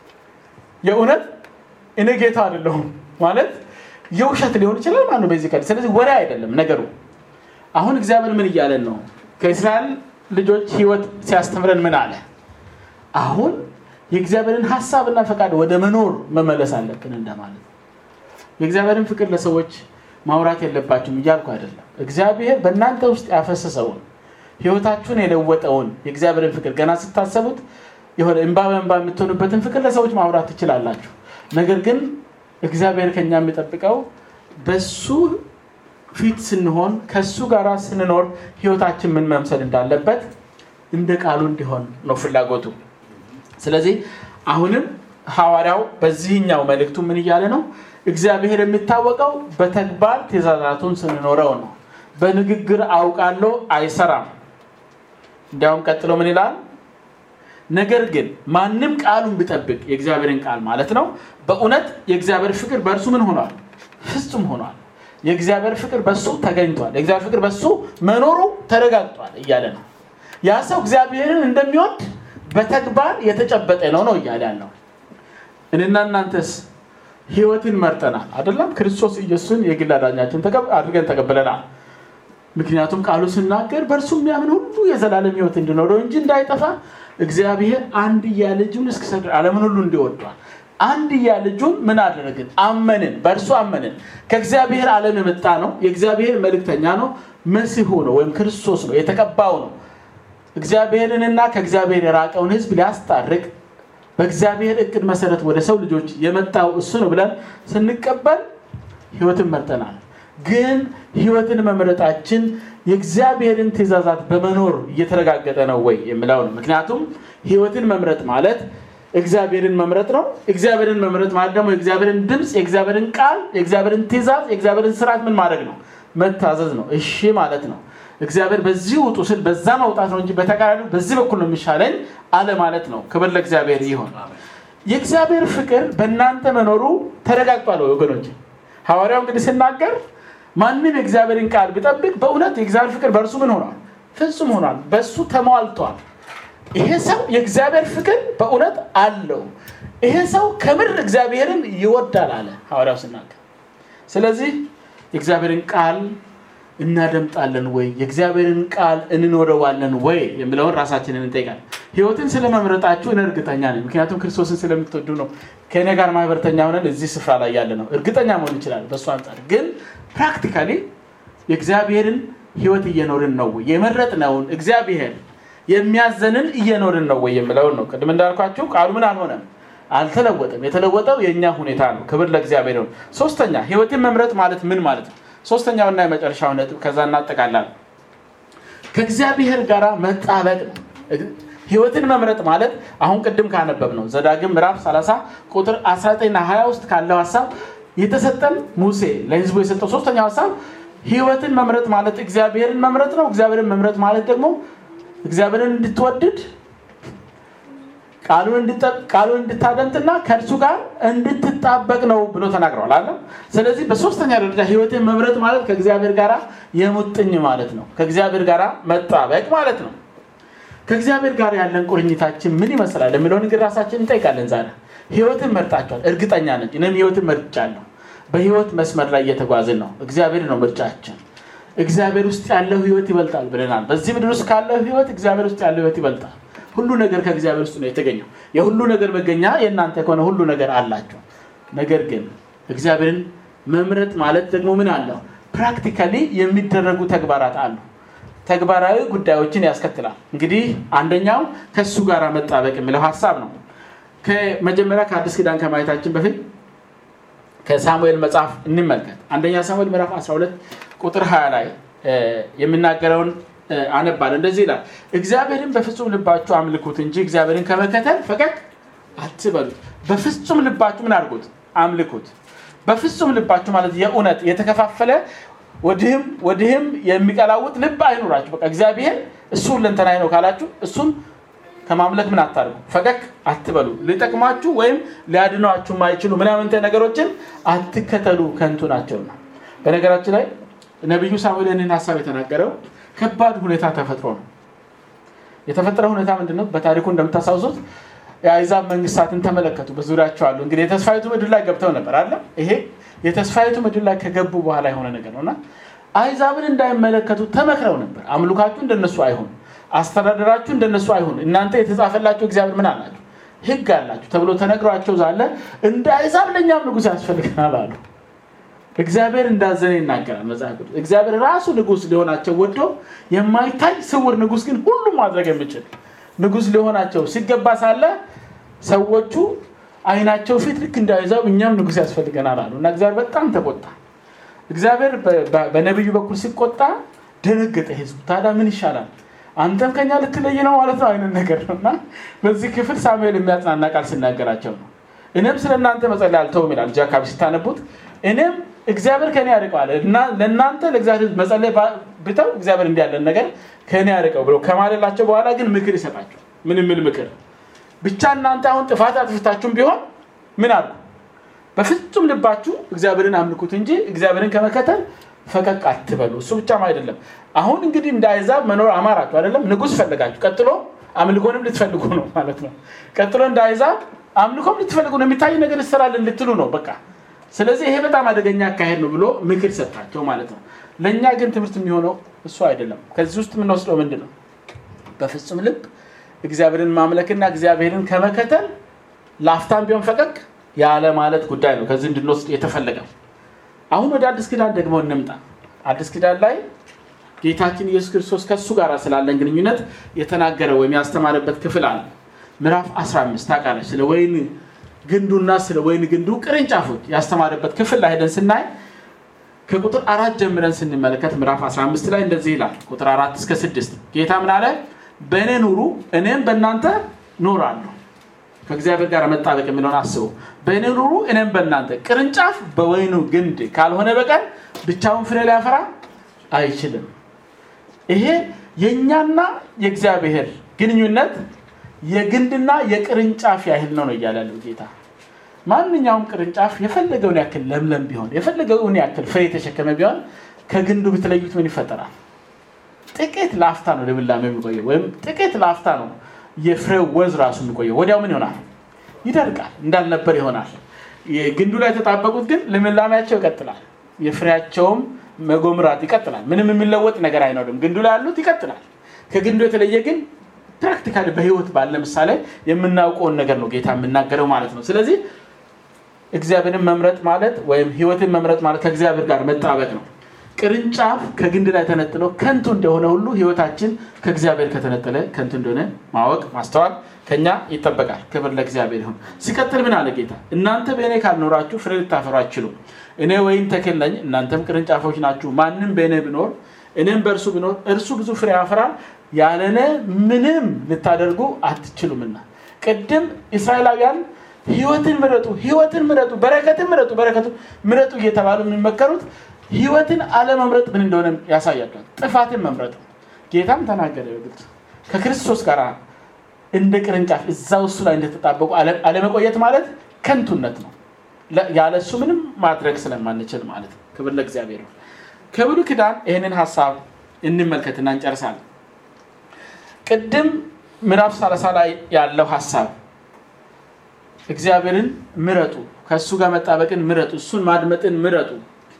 የእውነት እኔ ጌታ አይደለሁም ማለት የውሸት ሊሆን ይችላል ማለት ነው። በዚህ ስለዚህ ወሬ አይደለም ነገሩ። አሁን እግዚአብሔር ምን እያለን ነው? ከእስራኤል ልጆች ህይወት ሲያስተምረን ምን አለ? አሁን የእግዚአብሔርን ሀሳብና ፈቃድ ወደ መኖር መመለስ አለብን እንደማለት ነው። የእግዚአብሔርን ፍቅር ለሰዎች ማውራት የለባችሁም እያልኩ አይደለም። እግዚአብሔር በእናንተ ውስጥ ያፈሰሰውን ህይወታችሁን የለወጠውን የእግዚአብሔርን ፍቅር ገና ስታሰቡት የሆነ እንባ በእንባ የምትሆኑበትን ፍቅር ለሰዎች ማውራት ትችላላችሁ። ነገር ግን እግዚአብሔር ከኛ የሚጠብቀው በሱ ፊት ስንሆን ከሱ ጋር ስንኖር ህይወታችን ምን መምሰል እንዳለበት እንደ ቃሉ እንዲሆን ነው ፍላጎቱ። ስለዚህ አሁንም ሐዋርያው በዚህኛው መልእክቱ ምን እያለ ነው? እግዚአብሔር የሚታወቀው በተግባር ትእዛዛቱን ስንኖረው ነው። በንግግር አውቃለሁ አይሰራም። እንዲያውም ቀጥሎ ምን ይላል? ነገር ግን ማንም ቃሉን ቢጠብቅ የእግዚአብሔርን ቃል ማለት ነው፣ በእውነት የእግዚአብሔር ፍቅር በእርሱ ምን ሆኗል? ፍጹም ሆኗል። የእግዚአብሔር ፍቅር በሱ ተገኝቷል። የእግዚአብሔር ፍቅር በሱ መኖሩ ተረጋግጧል እያለ ነው። ያ ሰው እግዚአብሔርን እንደሚወድ በተግባር የተጨበጠ ነው ነው እያለ ያለው። እኔና እናንተስ ህይወትን መርጠናል አይደለም? ክርስቶስ ኢየሱስን የግል አዳኛችን አድርገን ተቀብለናል። ምክንያቱም ቃሉ ስናገር በእርሱ የሚያምን ሁሉ የዘላለም ህይወት እንዲኖረው እንጂ እንዳይጠፋ እግዚአብሔር አንድያ ልጁን እስኪሰጥ ዓለምን ሁሉ እንዲወዷል። አንድያ ልጁን ምን አደረግን? አመንን፣ በእርሱ አመንን። ከእግዚአብሔር ዓለም የመጣ ነው። የእግዚአብሔር መልእክተኛ ነው። መሲሁ ነው ወይም ክርስቶስ ነው፣ የተቀባው ነው። እግዚአብሔርንና ከእግዚአብሔር የራቀውን ህዝብ ሊያስታርቅ በእግዚአብሔር እቅድ መሰረት ወደ ሰው ልጆች የመጣው እሱ ነው ብለን ስንቀበል ህይወትን መርጠናል። ግን ህይወትን መምረጣችን የእግዚአብሔርን ትእዛዛት በመኖር እየተረጋገጠ ነው ወይ የሚለው ነው። ምክንያቱም ህይወትን መምረጥ ማለት እግዚአብሔርን መምረጥ ነው። እግዚአብሔርን መምረጥ ማለት ደግሞ የእግዚአብሔርን ድምፅ፣ የእግዚአብሔርን ቃል፣ የእግዚአብሔርን ትእዛዝ፣ የእግዚአብሔርን ስርዓት ምን ማድረግ ነው? መታዘዝ ነው። እሺ ማለት ነው። እግዚአብሔር በዚህ ውጡ ስል በዛ መውጣት ነው እንጂ በተቃራኒ በዚህ በኩል ነው የሚሻለኝ አለ ማለት ነው። ክብር ለእግዚአብሔር ይሆን። የእግዚአብሔር ፍቅር በእናንተ መኖሩ ተረጋግጧል ወገኖች። ሐዋርያው እንግዲህ ሲናገር ማንም የእግዚአብሔርን ቃል ቢጠብቅ በእውነት የእግዚአብሔር ፍቅር በእርሱ ምን ሆኗል? ፍጹም ሆኗል። በእሱ ተሟልቷል። ይሄ ሰው የእግዚአብሔር ፍቅር በእውነት አለው። ይሄ ሰው ከምር እግዚአብሔርን ይወዳል አለ ሐዋርያው ሲናገር። ስለዚህ የእግዚአብሔርን ቃል እናደምጣለን ወይ? የእግዚአብሔርን ቃል እንኖረዋለን ወይ የሚለውን ራሳችንን እንጠይቃለን። ህይወትን ስለመምረጣችሁ እኔ እርግጠኛ ነኝ። ምክንያቱም ክርስቶስን ስለምትወዱ ነው ከእኔ ጋር ማህበረተኛ ሆነን እዚህ ስፍራ ላይ ያለ ነው። እርግጠኛ መሆን ይችላል በእሱ አንጻር። ግን ፕራክቲካሊ የእግዚአብሔርን ህይወት እየኖርን ነው ወይ? የመረጥነውን እግዚአብሔር የሚያዘንን እየኖርን ነው ወይ የሚለውን ነው። ቅድም እንዳልኳችሁ ቃሉ ምን አልሆነም፣ አልተለወጠም። የተለወጠው የእኛ ሁኔታ ነው። ክብር ለእግዚአብሔር ነው። ሶስተኛ ህይወትን መምረጥ ማለት ምን ማለት ነው? ሶስተኛውና የመጨረሻው ነጥብ ከዛ እናጠቃላለን። ከእግዚአብሔር ጋር መጣበቅ ነው። ህይወትን መምረጥ ማለት አሁን ቅድም ካነበብ ነው ዘዳግም ምዕራፍ 30 ቁጥር 19ና 20 ውስጥ ካለው ሀሳብ የተሰጠን ሙሴ ለህዝቡ የሰጠው ሶስተኛው ሀሳብ ህይወትን መምረጥ ማለት እግዚአብሔርን መምረጥ ነው። እግዚአብሔርን መምረጥ ማለት ደግሞ እግዚአብሔርን እንድትወድድ ቃሉን እንድታደምጥና ከእርሱ ጋር እንድትጣበቅ ነው ብሎ ተናግረዋል አለ። ስለዚህ በሶስተኛ ደረጃ ህይወትን መምረጥ ማለት ከእግዚአብሔር ጋር የሙጥኝ ማለት ነው። ከእግዚአብሔር ጋር መጣበቅ ማለት ነው። ከእግዚአብሔር ጋር ያለን ቁርኝታችን ምን ይመስላል የሚለውን እንግዲህ ራሳችን እንጠይቃለን። ዛሬ ህይወትን መርጣችኋል? እርግጠኛ ነኝ እኔም ህይወትን መርጫለሁ። በህይወት መስመር ላይ እየተጓዝን ነው። እግዚአብሔር ነው ምርጫችን። እግዚአብሔር ውስጥ ያለው ህይወት ይበልጣል ብለናል። በዚህ ምድር ውስጥ ካለው ህይወት እግዚአብሔር ውስጥ ያለው ህይወት ይበልጣል። ሁሉ ነገር ከእግዚአብሔር ውስጥ ነው የተገኘው። የሁሉ ነገር መገኛ የእናንተ ከሆነ ሁሉ ነገር አላቸው። ነገር ግን እግዚአብሔርን መምረጥ ማለት ደግሞ ምን አለው? ፕራክቲካሊ የሚደረጉ ተግባራት አሉ። ተግባራዊ ጉዳዮችን ያስከትላል። እንግዲህ አንደኛው ከእሱ ጋር መጣበቅ የሚለው ሀሳብ ነው። ከመጀመሪያ ከአዲስ ኪዳን ከማየታችን በፊት ከሳሙኤል መጽሐፍ እንመልከት። አንደኛ ሳሙኤል ምዕራፍ 12 ቁጥር 20 ላይ የሚናገረውን አነባል። እንደዚህ ይላል፣ እግዚአብሔርን በፍጹም ልባችሁ አምልኩት እንጂ እግዚአብሔርን ከመከተል ፈቀቅ አትበሉት። በፍጹም ልባችሁ ምን አድርጉት? አምልኩት። በፍጹም ልባችሁ ማለት የእውነት የተከፋፈለ ወድህም ወድህም የሚቀላውጥ ልብ አይኑራችሁ። በቃ እግዚአብሔር እሱ ሁለንተናዬ ነው ካላችሁ እሱን ከማምለክ ምን አታርጉ፣ ፈቀቅ አትበሉ። ሊጠቅማችሁ ወይም ሊያድኗችሁ የማይችሉ ምናምንተ ነገሮችን አትከተሉ፣ ከንቱ ናቸውና። በነገራችን ላይ ነቢዩ ሳሙኤል ይህንን ሀሳብ የተናገረው ከባድ ሁኔታ ተፈጥሮ ነው። የተፈጠረ ሁኔታ ምንድን ነው? በታሪኩ እንደምታስታውሱት የአይዛብ መንግስታትን ተመለከቱ። በዙሪያቸው አሉ። እንግዲህ የተስፋይቱ ምድር ላይ ገብተው ነበር አለ። ይሄ የተስፋይቱ ምድር ላይ ከገቡ በኋላ የሆነ ነገር ነው እና አይዛብን እንዳይመለከቱ ተመክረው ነበር። አምልካችሁ እንደነሱ አይሆን፣ አስተዳደራችሁ እንደነሱ አይሆን፣ እናንተ የተጻፈላችሁ እግዚአብሔር ምን አላችሁ? ህግ አላችሁ ተብሎ ተነግሯቸው ዛለ እንደ አይዛብ ለእኛም ንጉሥ ያስፈልገናል አሉ። እግዚአብሔር እንዳዘነ ይናገራል መጽሐፍ ቅዱስ። እግዚአብሔር ራሱ ንጉሥ ሊሆናቸው ወዶ የማይታይ ስውር ንጉሥ ግን ሁሉም ማድረግ የሚችል ንጉሥ ሊሆናቸው ሲገባ ሳለ ሰዎቹ አይናቸው ፊት ልክ እንዳይዛብ እኛም ንጉሥ ያስፈልገናል አሉ እና እግዚአብሔር በጣም ተቆጣ። እግዚአብሔር በነቢዩ በኩል ሲቆጣ ደነገጠ ህዝቡ። ታዲያ ምን ይሻላል? አንተም ከኛ ልትለይ ነው ማለት ነው አይነት ነገር ነው እና በዚህ ክፍል ሳሙኤል የሚያጽናና ቃል ሲናገራቸው ነው። እኔም ስለ እናንተ መጸለይ አልተውም ይላል። እዚህ አካባቢ ሲታነቡት እኔም እግዚአብሔር ከኔ ያርቀዋል ለእናንተ ለእግዚአብሔር መጸለይ ብተው እግዚአብሔር እንዲህ ያለን ነገር ከኔ ያርቀው ብሎ ከማለላቸው በኋላ ግን ምክር ይሰጣቸው። ምን የሚል ምክር? ብቻ እናንተ አሁን ጥፋት አጥፍታችሁም ቢሆን ምን አሉ? በፍጹም ልባችሁ እግዚአብሔርን አምልኩት እንጂ እግዚአብሔርን ከመከተል ፈቀቅ አትበሉ። እሱ ብቻም አይደለም። አሁን እንግዲህ እንደ አይዛብ መኖር አማራችሁ አይደለም፣ ንጉሥ ፈለጋችሁ። ቀጥሎ አምልኮንም ልትፈልጉ ነው ማለት ነው። ቀጥሎ እንደ አይዛብ አምልኮም ልትፈልጉ ነው። የሚታይ ነገር ይሰራልን ልትሉ ነው በቃ ስለዚህ ይሄ በጣም አደገኛ አካሄድ ነው ብሎ ምክር ሰጣቸው ማለት ነው። ለእኛ ግን ትምህርት የሚሆነው እሱ አይደለም። ከዚህ ውስጥ የምንወስደው ምንድን ነው? በፍጹም ልብ እግዚአብሔርን ማምለክና እግዚአብሔርን ከመከተል ለአፍታም ቢሆን ፈቀቅ ያለ ማለት ጉዳይ ነው ከዚህ እንድንወስድ የተፈለገው። አሁን ወደ አዲስ ኪዳን ደግሞ እንምጣ። አዲስ ኪዳን ላይ ጌታችን ኢየሱስ ክርስቶስ ከእሱ ጋር ስላለን ግንኙነት የተናገረ ወይም ያስተማረበት ክፍል አለ። ምዕራፍ 15 ታውቃለች ስለ ወይን ግንዱና ስለ ወይን ግንዱ ቅርንጫፎች ያስተማረበት ክፍል ላይ ሄደን ስናይ ከቁጥር አራት ጀምረን ስንመለከት ምዕራፍ 15 ላይ እንደዚህ ይላል። ቁጥር አራት እስከ ስድስት ጌታ ምን አለ? በእኔ ኑሩ እኔም በእናንተ ኖራለሁ። ከእግዚአብሔር ጋር መጣበቅ የሚለውን አስቡ። በእኔ ኑሩ እኔም በእናንተ። ቅርንጫፍ በወይኑ ግንድ ካልሆነ በቀር ብቻውን ፍሬ ሊያፈራ አይችልም። ይሄ የእኛና የእግዚአብሔር ግንኙነት የግንድና የቅርንጫፍ ያህል ነው ነው እያለ ያለው ጌታ። ማንኛውም ቅርንጫፍ የፈለገውን ያክል ለምለም ቢሆን የፈለገውን ያክል ፍሬ የተሸከመ ቢሆን ከግንዱ ብትለዩት ምን ይፈጠራል? ጥቂት ለአፍታ ነው ልምላሜ የሚቆየው፣ ወይም ጥቂት ለአፍታ ነው የፍሬው ወዝ ራሱ የሚቆየው። ወዲያው ምን ይሆናል? ይደርቃል፣ እንዳልነበር ይሆናል። ግንዱ ላይ የተጣበቁት ግን ልምላሜያቸው ይቀጥላል፣ የፍሬያቸውም መጎምራት ይቀጥላል። ምንም የሚለወጥ ነገር አይኖርም። ግንዱ ላይ ያሉት ይቀጥላል። ከግንዱ የተለየ ግን ፕራክቲካሊ በህይወት ባለ ምሳሌ የምናውቀውን ነገር ነው ጌታ የምናገረው ማለት ነው። ስለዚህ እግዚአብሔርን መምረጥ ማለት ወይም ህይወትን መምረጥ ማለት ከእግዚአብሔር ጋር መጣበቅ ነው። ቅርንጫፍ ከግንድ ላይ ተነጥሎ ከንቱ እንደሆነ ሁሉ ህይወታችን ከእግዚአብሔር ከተነጠለ ከንቱ እንደሆነ ማወቅ ማስተዋል ከኛ ይጠበቃል። ክብር ለእግዚአብሔር ይሁን። ሲቀጥል ምን አለ ጌታ? እናንተ በእኔ ካልኖራችሁ ፍሬ ልታፈሩ አትችሉም። እኔ ወይን ተክል ነኝ፣ እናንተም ቅርንጫፎች ናችሁ። ማንም በእኔ ቢኖር እኔም በእርሱ ቢኖር እርሱ ብዙ ፍሬ ያፈራል። ያለነ ምንም ልታደርጉ አትችሉምና። ቅድም እስራኤላውያን ህይወትን ምረጡ፣ ህይወትን ምረጡ፣ በረከትን ምረጡ፣ በረከቱ ምረጡ እየተባሉ የሚመከሩት ህይወትን አለመምረጥ ምን እንደሆነ ያሳያቸዋል። ጥፋትን መምረጥ ጌታም ተናገረ በግልጽ ከክርስቶስ ጋር እንደ ቅርንጫፍ እዛ እሱ ላይ እንደተጣበቁ አለመቆየት ማለት ከንቱነት ነው። ያለ እሱ ምንም ማድረግ ስለማንችል ማለት ነው። ክብር ለእግዚአብሔር ነው። ከብሉይ ኪዳን ይህንን ሀሳብ እንመልከትና እንጨርሳለን። ቅድም ምዕራፍ 30 ላይ ያለው ሀሳብ እግዚአብሔርን ምረጡ፣ ከእሱ ጋር መጣበቅን ምረጡ፣ እሱን ማድመጥን ምረጡ፣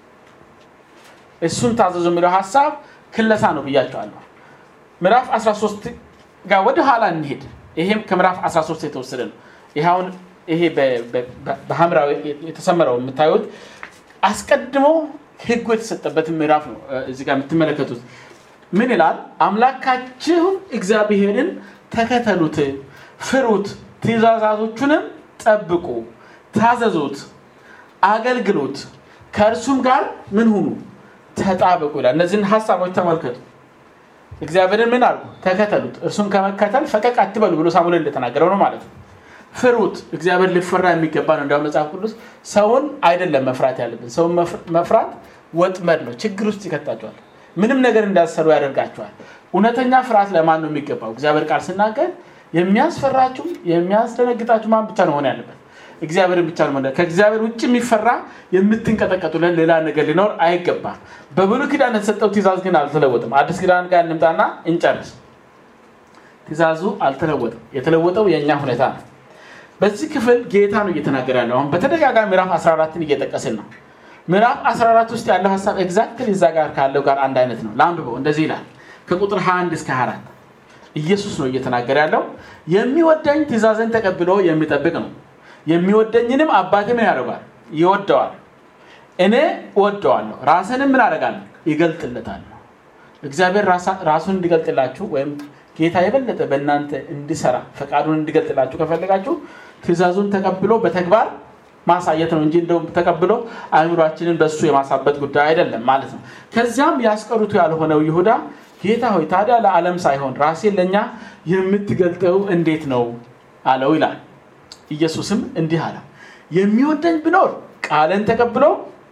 እሱን ታዘዙ የሚለው ሀሳብ ክለሳ ነው ብያቸዋለሁ። ምዕራፍ 13 ጋር ወደ ኋላ እንሄድ። ይሄም ከምዕራፍ 13 የተወሰደ ነው። ይኸውን ይሄ በሐምራዊ የተሰመረው የምታዩት አስቀድሞ ህጉ የተሰጠበትን ምዕራፍ ነው። እዚህ ጋር የምትመለከቱት ምን ይላል? አምላካችሁን እግዚአብሔርን ተከተሉት፣ ፍሩት፣ ትእዛዛቶቹንም ጠብቁ፣ ታዘዙት፣ አገልግሉት፣ ከእርሱም ጋር ምን ሁኑ ተጣበቁ ይላል። እነዚህን ሀሳቦች ተመልከቱ። እግዚአብሔርን ምን አልኩ? ተከተሉት፣ እርሱን ከመከተል ፈቀቅ አትበሉ ብሎ ሳሙኤል እንደተናገረው ነው ማለት ነው። ፍሩት። እግዚአብሔር ሊፈራ የሚገባ ነው። እንዲያውም መጽሐፍ ቅዱስ ሰውን አይደለም መፍራት ያለብን። ሰውን መፍራት ወጥመድ ነው፣ ችግር ውስጥ ይከታቸዋል። ምንም ነገር እንዳሰሩ ያደርጋቸዋል። እውነተኛ ፍርሃት ለማን ነው የሚገባው? እግዚአብሔር ቃል ስናገር የሚያስፈራችሁ የሚያስደነግጣችሁ ማን ብቻ ነው መሆን ያለበት? እግዚአብሔርን ብቻ ነው። ከእግዚአብሔር ውጭ የሚፈራ የምትንቀጠቀጡለን ሌላ ነገር ሊኖር አይገባም። በብሉይ ኪዳን የተሰጠው ትእዛዝ ግን አልተለወጥም። አዲስ ኪዳን ጋር እንምጣና እንጨርስ። ትእዛዙ አልተለወጥም። የተለወጠው የእኛ ሁኔታ ነው። በዚህ ክፍል ጌታ ነው እየተናገረ ያለው። አሁን በተደጋጋሚ ምዕራፍ 14ን እየጠቀስን ነው። ምዕራፍ 14 ውስጥ ያለው ሀሳብ ኤግዛክትሊ እዛ ጋር ካለው ጋር አንድ አይነት ነው። ለአንብበው እንደዚህ ይላል ከቁጥር 21 እስከ 24 ኢየሱስ ነው እየተናገረ ያለው። የሚወደኝ ትእዛዝን ተቀብሎ የሚጠብቅ ነው የሚወደኝንም አባቴ ምን ያደርጓል? ይወደዋል። እኔ እወደዋለሁ፣ ራስንም ምን አደርጋለሁ? ይገልጥለታለሁ። እግዚአብሔር ራሱን እንዲገልጥላችሁ ወይም ጌታ የበለጠ በእናንተ እንዲሰራ ፈቃዱን እንዲገልጥላችሁ ከፈለጋችሁ ትእዛዙን ተቀብሎ በተግባር ማሳየት ነው እንጂ እንደውም ተቀብሎ አእምሯችንን በእሱ የማሳበት ጉዳይ አይደለም ማለት ነው። ከዚያም ያስቀሩቱ ያልሆነው ይሁዳ ጌታ ሆይ ታዲያ ለዓለም ሳይሆን ራሴን ለእኛ የምትገልጠው እንዴት ነው አለው ይላል። ኢየሱስም እንዲህ አለ፣ የሚወደኝ ቢኖር ቃልን ተቀብሎ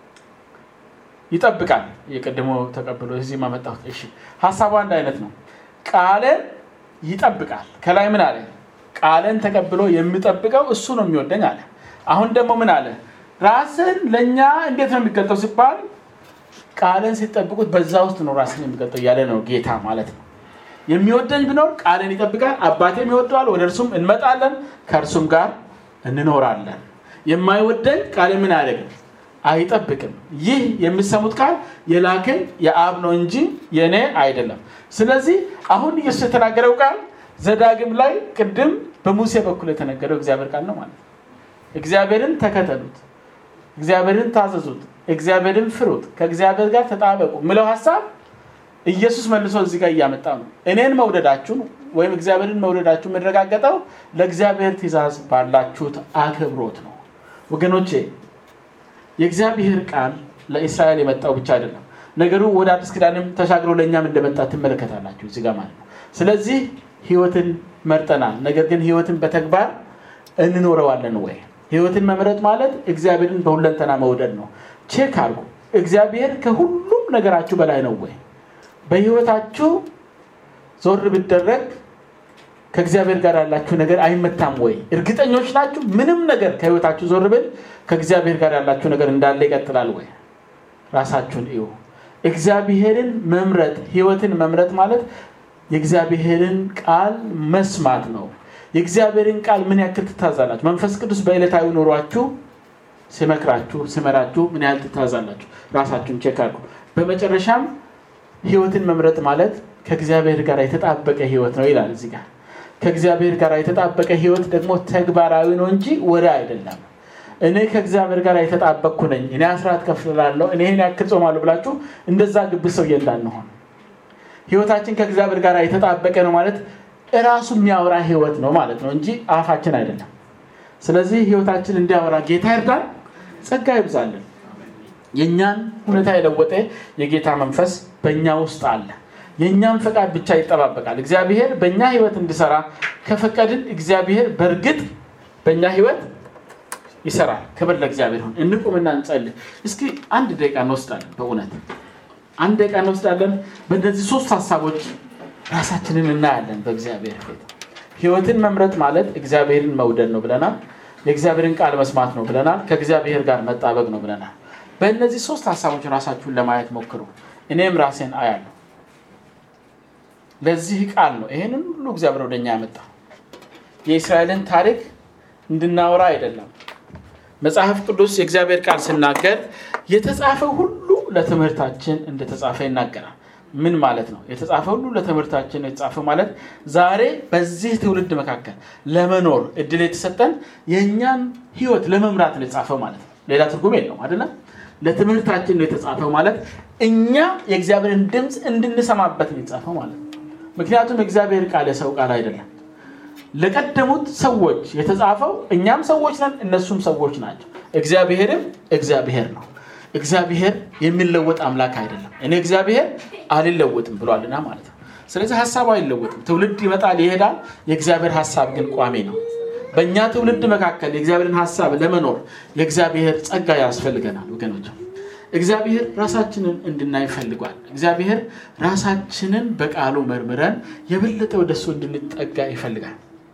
ይጠብቃል። የቀድሞ ተቀብሎ እዚህ ማመጣሁት። እሺ ሀሳቡ አንድ አይነት ነው። ቃልን ይጠብቃል። ከላይ ምን አለ? ቃልን ተቀብሎ የሚጠብቀው እሱ ነው የሚወደኝ አለ። አሁን ደግሞ ምን አለ? ራስን ለእኛ እንዴት ነው የሚገልጠው ሲባል ቃልን ሲጠብቁት በዛ ውስጥ ነው ራስን የሚገልጠው እያለ ነው ጌታ ማለት ነው። የሚወደኝ ቢኖር ቃልን ይጠብቃል፣ አባቴም ይወደዋል፣ ወደ እርሱም እንመጣለን፣ ከእርሱም ጋር እንኖራለን። የማይወደኝ ቃል ምን አያደርግም? አይጠብቅም። ይህ የሚሰሙት ቃል የላከኝ የአብ ነው እንጂ የእኔ አይደለም። ስለዚህ አሁን ኢየሱስ የተናገረው ቃል ዘዳግም ላይ ቅድም በሙሴ በኩል የተነገረው እግዚአብሔር ቃል ነው ማለት ነው። እግዚአብሔርን ተከተሉት፣ እግዚአብሔርን ታዘዙት፣ እግዚአብሔርን ፍሩት፣ ከእግዚአብሔር ጋር ተጣበቁ ምለው ሀሳብ ኢየሱስ መልሶ እዚህ ጋር እያመጣ ነው። እኔን መውደዳችሁን ወይም እግዚአብሔርን መውደዳችሁ የሚረጋገጠው ለእግዚአብሔር ትእዛዝ ባላችሁት አክብሮት ነው። ወገኖቼ የእግዚአብሔር ቃል ለእስራኤል የመጣው ብቻ አይደለም። ነገሩ ወደ አዲስ ኪዳንም ተሻግሮ ለእኛም እንደመጣ ትመለከታላችሁ እዚህ ጋር ማለት ነው። ስለዚህ ህይወትን መርጠናል። ነገር ግን ህይወትን በተግባር እንኖረዋለን ወይ? ህይወትን መምረጥ ማለት እግዚአብሔርን በሁለንተና መውደድ ነው። ቼክ አድርጉ። እግዚአብሔር ከሁሉም ነገራችሁ በላይ ነው ወይ? በህይወታችሁ ዞር ብደረግ ከእግዚአብሔር ጋር ያላችሁ ነገር አይመታም ወይ? እርግጠኞች ናችሁ? ምንም ነገር ከህይወታችሁ ዞር ብል ከእግዚአብሔር ጋር ያላችሁ ነገር እንዳለ ይቀጥላል ወይ? ራሳችሁን እዩ። እግዚአብሔርን መምረጥ ህይወትን መምረጥ ማለት የእግዚአብሔርን ቃል መስማት ነው። የእግዚአብሔርን ቃል ምን ያክል ትታዛላችሁ? መንፈስ ቅዱስ በዕለታዊ ኑሯችሁ ሲመክራችሁ ሲመራችሁ ምን ያህል ትታዛላችሁ? ራሳችሁን ቼክ አድርጉ። በመጨረሻም ህይወትን መምረጥ ማለት ከእግዚአብሔር ጋር የተጣበቀ ህይወት ነው ይላል እዚህ ጋር። ከእግዚአብሔር ጋር የተጣበቀ ህይወት ደግሞ ተግባራዊ ነው እንጂ ወደ አይደለም። እኔ ከእግዚአብሔር ጋር የተጣበቅኩ ነኝ፣ እኔ አስራት ከፍላለሁ፣ እኔ ይህን ያክል ጾማለሁ ብላችሁ እንደዛ ግብዝ ሰውዬ እንዳንሆን። ህይወታችን ከእግዚአብሔር ጋር የተጣበቀ ነው ማለት እራሱ የሚያወራ ህይወት ነው ማለት ነው እንጂ አፋችን አይደለም። ስለዚህ ህይወታችን እንዲያወራ ጌታ ይርዳን፣ ጸጋ ይብዛልን። የእኛን ሁኔታ የለወጠ የጌታ መንፈስ በእኛ ውስጥ አለ። የእኛም ፈቃድ ብቻ ይጠባበቃል። እግዚአብሔር በእኛ ህይወት እንዲሰራ ከፈቀድን እግዚአብሔር በእርግጥ በእኛ ህይወት ይሰራል። ክብር ለእግዚአብሔር ሁን። እንቁምና እንጸልይ። እስኪ አንድ ደቂቃ እንወስዳለን። በእውነት አንድ ደቂቃ እንወስዳለን። በእነዚህ ሶስት ሀሳቦች ራሳችንን እናያለን በእግዚአብሔር ፊት። ህይወትን መምረጥ ማለት እግዚአብሔርን መውደድ ነው ብለናል። የእግዚአብሔርን ቃል መስማት ነው ብለናል። ከእግዚአብሔር ጋር መጣበቅ ነው ብለናል። በእነዚህ ሶስት ሀሳቦች ራሳችሁን ለማየት ሞክሩ። እኔም ራሴን አያለሁ። ለዚህ ቃል ነው ይህንን ሁሉ እግዚአብሔር ወደኛ ያመጣ የእስራኤልን ታሪክ እንድናወራ አይደለም። መጽሐፍ ቅዱስ የእግዚአብሔር ቃል ስናገር የተጻፈ ሁሉ ለትምህርታችን እንደተጻፈ ይናገራል። ምን ማለት ነው? የተጻፈ ሁሉ ለትምህርታችን ነው የተጻፈ ማለት ዛሬ በዚህ ትውልድ መካከል ለመኖር እድል የተሰጠን የእኛን ህይወት ለመምራት ነው የተጻፈው ማለት ነው። ሌላ ትርጉም የለውም አይደለም። ለትምህርታችን ነው የተጻፈው ማለት እኛ የእግዚአብሔርን ድምፅ እንድንሰማበት ነው የተጻፈው ማለት ነው። ምክንያቱም የእግዚአብሔር ቃል የሰው ቃል አይደለም። ለቀደሙት ሰዎች የተጻፈው እኛም ሰዎች ነን፣ እነሱም ሰዎች ናቸው። እግዚአብሔርም እግዚአብሔር ነው። እግዚአብሔር የሚለወጥ አምላክ አይደለም። እኔ እግዚአብሔር አልለወጥም ብሏልና ማለት ነው። ስለዚህ ሀሳቡ አይለወጥም። ትውልድ ይመጣል ይሄዳል። የእግዚአብሔር ሀሳብ ግን ቋሚ ነው። በእኛ ትውልድ መካከል የእግዚአብሔርን ሀሳብ ለመኖር የእግዚአብሔር ጸጋ ያስፈልገናል ወገኖች። እግዚአብሔር ራሳችንን እንድናይ ፈልጓል። እግዚአብሔር ራሳችንን በቃሉ መርምረን የበለጠ ወደሱ እንድንጠጋ ይፈልጋል።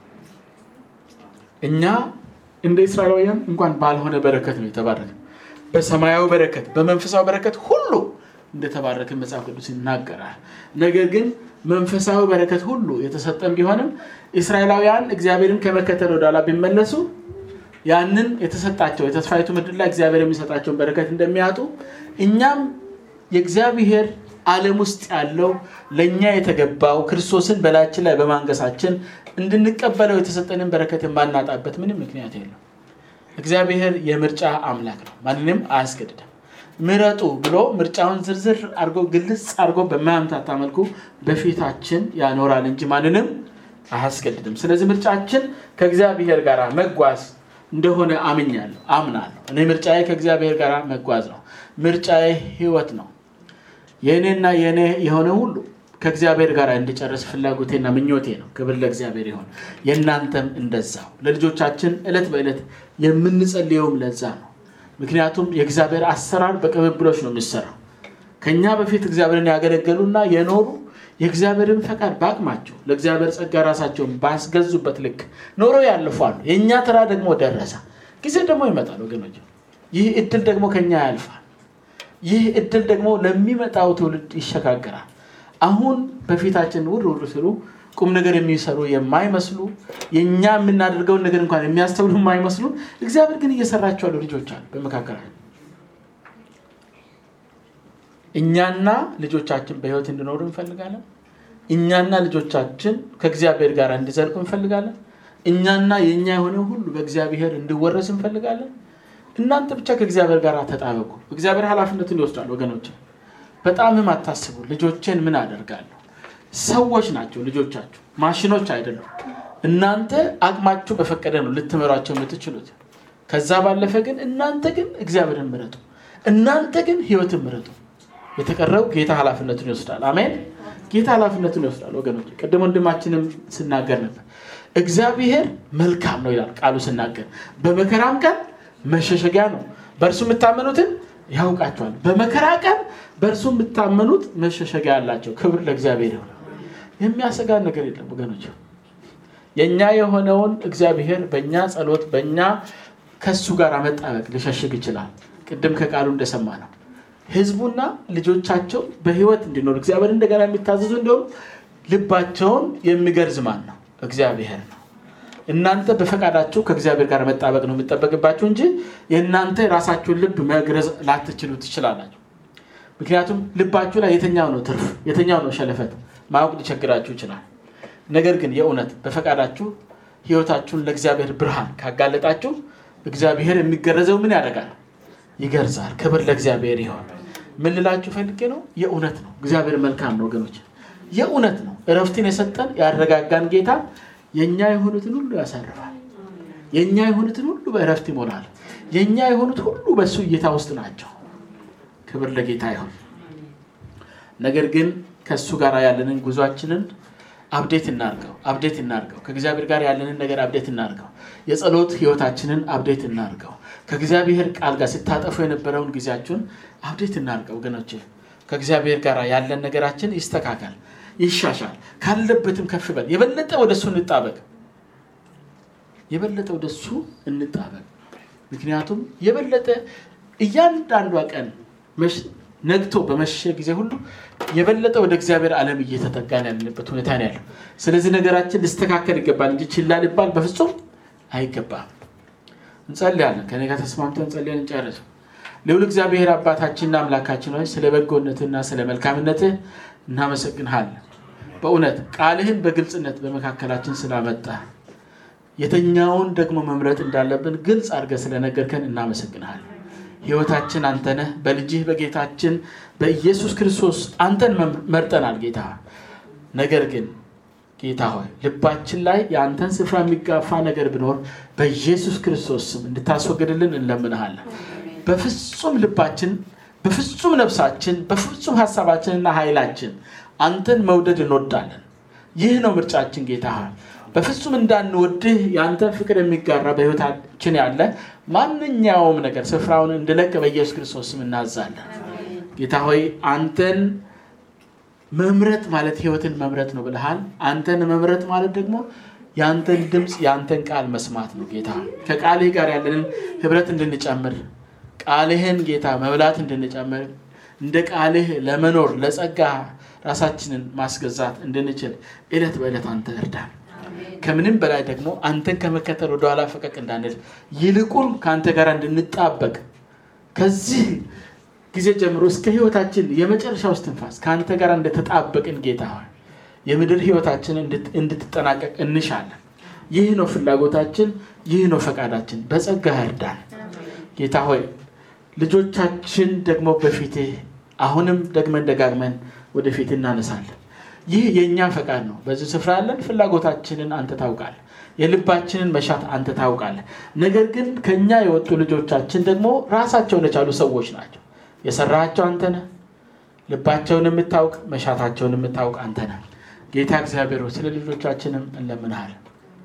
እኛ እንደ እስራኤላውያን እንኳን ባልሆነ በረከት ነው የተባረከ በሰማያዊ በረከት በመንፈሳዊ በረከት ሁሉ እንደተባረክን መጽሐፍ ቅዱስ ይናገራል። ነገር ግን መንፈሳዊ በረከት ሁሉ የተሰጠን ቢሆንም እስራኤላውያን እግዚአብሔርን ከመከተል ወደኋላ ቢመለሱ ያንን የተሰጣቸው የተስፋይቱ ምድር ላይ እግዚአብሔር የሚሰጣቸውን በረከት እንደሚያጡ እኛም የእግዚአብሔር ዓለም ውስጥ ያለው ለእኛ የተገባው ክርስቶስን በላያችን ላይ በማንገሳችን እንድንቀበለው የተሰጠንን በረከት የማናጣበት ምንም ምክንያት የለም። እግዚአብሔር የምርጫ አምላክ ነው። ማንንም አያስገድድም። ምረጡ ብሎ ምርጫውን ዝርዝር አድርጎ ግልጽ አድርጎ በማያምታታ መልኩ በፊታችን ያኖራል እንጂ ማንንም አያስገድድም። ስለዚህ ምርጫችን ከእግዚአብሔር ጋር መጓዝ እንደሆነ አምኛለሁ፣ አምናለሁ። እኔ ምርጫዬ ከእግዚአብሔር ጋር መጓዝ ነው። ምርጫዬ ህይወት ነው። የእኔና የእኔ የሆነ ሁሉ ከእግዚአብሔር ጋር እንዲጨርስ ፍላጎቴና ምኞቴ ነው። ክብር ለእግዚአብሔር ይሆን። የእናንተም እንደዛው። ለልጆቻችን ዕለት በዕለት የምንጸልየውም ለዛ ነው። ምክንያቱም የእግዚአብሔር አሰራር በቅብብሎች ነው የሚሰራው። ከኛ በፊት እግዚአብሔርን ያገለገሉና የኖሩ የእግዚአብሔርን ፈቃድ በአቅማቸው ለእግዚአብሔር ጸጋ ራሳቸውን ባስገዙበት ልክ ኖሮ ያልፋሉ። የእኛ ተራ ደግሞ ደረሰ። ጊዜ ደግሞ ይመጣል ወገኖች። ይህ እድል ደግሞ ከኛ ያልፋል። ይህ እድል ደግሞ ለሚመጣው ትውልድ ይሸጋገራል። አሁን በፊታችን ውር ውር ሲሉ ቁም ነገር የሚሰሩ የማይመስሉ የእኛ የምናደርገውን ነገር እንኳን የሚያስተውሉ የማይመስሉ እግዚአብሔር ግን እየሰራቸው ያሉ ልጆች አሉ በመካከላችን። እኛና ልጆቻችን በህይወት እንዲኖሩ እንፈልጋለን። እኛና ልጆቻችን ከእግዚአብሔር ጋር እንዲዘልቁ እንፈልጋለን። እኛና የእኛ የሆነ ሁሉ በእግዚአብሔር እንዲወረስ እንፈልጋለን። እናንተ ብቻ ከእግዚአብሔር ጋር ተጣበቁ። እግዚአብሔር ኃላፊነቱን ይወስዳል ወገኖች። በጣምም አታስቡ። ልጆቼን ምን አደርጋለሁ? ሰዎች ናቸው ልጆቻችሁ፣ ማሽኖች አይደሉም። እናንተ አቅማችሁ በፈቀደ ነው ልትመሯቸው የምትችሉት። ከዛ ባለፈ ግን እናንተ ግን እግዚአብሔርን ምረጡ። እናንተ ግን ህይወትን ምረጡ። የተቀረው ጌታ ኃላፊነቱን ይወስዳል። አሜን። ጌታ ኃላፊነቱን ይወስዳል ወገኖች። ቅድም ወንድማችንም ስናገር ነበር። እግዚአብሔር መልካም ነው ይላል ቃሉ ስናገር፣ በመከራም ቀን መሸሸጊያ ነው። በእርሱ የምታመኑትን ያውቃቸዋል። በመከራ ቀን በእርሱ የምታመኑት መሸሸጊያ አላቸው። ክብር ለእግዚአብሔር ይሆናል። የሚያሰጋን ነገር የለም ወገኖች። የእኛ የሆነውን እግዚአብሔር በእኛ ጸሎት፣ በእኛ ከሱ ጋር መጣበቅ ሊሸሽግ ይችላል። ቅድም ከቃሉ እንደሰማ ነው ህዝቡና ልጆቻቸው በህይወት እንዲኖሩ እግዚአብሔር እንደገና የሚታዘዙ እንዲሆኑ ልባቸውን የሚገርዝ ማን ነው? እግዚአብሔር ነው። እናንተ በፈቃዳችሁ ከእግዚአብሔር ጋር መጣበቅ ነው የሚጠበቅባችሁ እንጂ የእናንተ የራሳችሁን ልብ መግረዝ ላትችሉ ትችላላችሁ። ምክንያቱም ልባችሁ ላይ የተኛው ነው ትርፍ፣ የተኛው ነው ሸለፈት ማወቅ ሊቸግራችሁ ይችላል። ነገር ግን የእውነት በፈቃዳችሁ ህይወታችሁን ለእግዚአብሔር ብርሃን ካጋለጣችሁ እግዚአብሔር የሚገረዘው ምን ያደርጋል? ይገርዛል። ክብር ለእግዚአብሔር ይሆን። ምን ልላችሁ ፈልጌ ነው? የእውነት ነው። እግዚአብሔር መልካም ነው ወገኖች፣ የእውነት ነው። እረፍትን የሰጠን ያረጋጋን ጌታ የእኛ የሆኑትን ሁሉ ያሳርፋል። የእኛ የሆኑትን ሁሉ በእረፍት ይሞላል። የእኛ የሆኑት ሁሉ በእሱ እይታ ውስጥ ናቸው። ክብር ለጌታ ይሆን። ነገር ግን ከእሱ ጋር ያለንን ጉዟችንን አብዴት እናርገው፣ አብዴት እናርገው። ከእግዚአብሔር ጋር ያለንን ነገር አብዴት እናርገው። የጸሎት ህይወታችንን አብዴት እናርገው። ከእግዚአብሔር ቃል ጋር ስታጠፉ የነበረውን ጊዜያችሁን አብዴት እናርገው ወገኖች። ከእግዚአብሔር ጋር ያለን ነገራችን ይስተካከል፣ ይሻሻል፣ ካለበትም ከፍ በል። የበለጠ ወደ እሱ እንጣበቅ፣ የበለጠ ወደ እሱ እንጣበቅ። ምክንያቱም የበለጠ እያንዳንዷ ቀን ነግቶ በመሸ ጊዜ ሁሉ የበለጠ ወደ እግዚአብሔር ዓለም እየተጠጋን ያለበት ሁኔታ ነው ያለው። ስለዚህ ነገራችን ሊስተካከል ይገባል እንጂ ችላ ሊባል በፍጹም አይገባም። እንጸልያለን። ከኔ ጋር ተስማምተን እንጸልያን እንጨርስ። ልዑል እግዚአብሔር አባታችንና አምላካችን ሆይ ስለ በጎነትህና ስለ መልካምነትህ እናመሰግንሃለን። በእውነት ቃልህን በግልጽነት በመካከላችን ስላመጣ የተኛውን ደግሞ መምረጥ እንዳለብን ግልጽ አድርገህ ስለነገርከን እናመሰግንሃለን። ህይወታችን አንተነህ በልጅህ በጌታችን በኢየሱስ ክርስቶስ አንተን መርጠናል ጌታ። ነገር ግን ጌታ ሆይ ልባችን ላይ የአንተን ስፍራ የሚጋፋ ነገር ቢኖር በኢየሱስ ክርስቶስ ስም እንድታስወግድልን እንለምንሃለን። በፍጹም ልባችን፣ በፍጹም ነፍሳችን፣ በፍጹም ሀሳባችንና ኃይላችን አንተን መውደድ እንወዳለን። ይህ ነው ምርጫችን ጌታ ሆይ በፍጹም እንዳንወድህ የአንተን ፍቅር የሚጋራ በህይወታችን ያለ ማንኛውም ነገር ስፍራውን እንድለቅ በኢየሱስ ክርስቶስ ስም እናዛለን። ጌታ ሆይ አንተን መምረጥ ማለት ህይወትን መምረጥ ነው ብልሃል። አንተን መምረጥ ማለት ደግሞ የአንተን ድምፅ የአንተን ቃል መስማት ነው ጌታ። ከቃልህ ጋር ያለንን ህብረት እንድንጨምር ቃልህን ጌታ መብላት እንድንጨምር እንደ ቃልህ ለመኖር ለጸጋ ራሳችንን ማስገዛት እንድንችል ዕለት በዕለት አንተ እርዳን። ከምንም በላይ ደግሞ አንተን ከመከተል ወደኋላ ፈቀቅ እንዳንል ይልቁን ከአንተ ጋር እንድንጣበቅ ከዚህ ጊዜ ጀምሮ እስከ ህይወታችን የመጨረሻ ውስጥ ትንፋስ ከአንተ ጋር እንደተጣበቅን ጌታ ሆይ የምድር ህይወታችን እንድትጠናቀቅ እንሻለን። ይህ ነው ፍላጎታችን፣ ይህ ነው ፈቃዳችን። በጸጋ እርዳን ጌታ ሆይ ልጆቻችን ደግሞ በፊትህ አሁንም ደግመን ደጋግመን ወደፊት እናነሳለን። ይህ የእኛ ፈቃድ ነው። በዚህ ስፍራ ያለን ፍላጎታችንን አንተ ታውቃለህ። የልባችንን መሻት አንተ ታውቃለህ። ነገር ግን ከኛ የወጡ ልጆቻችን ደግሞ ራሳቸውን የቻሉ ሰዎች ናቸው። የሰራሃቸው አንተ ነህ። ልባቸውን የምታውቅ መሻታቸውን የምታውቅ አንተ ነህ። ጌታ እግዚአብሔር ሆይ ስለ ልጆቻችንም እንለምንሃለን።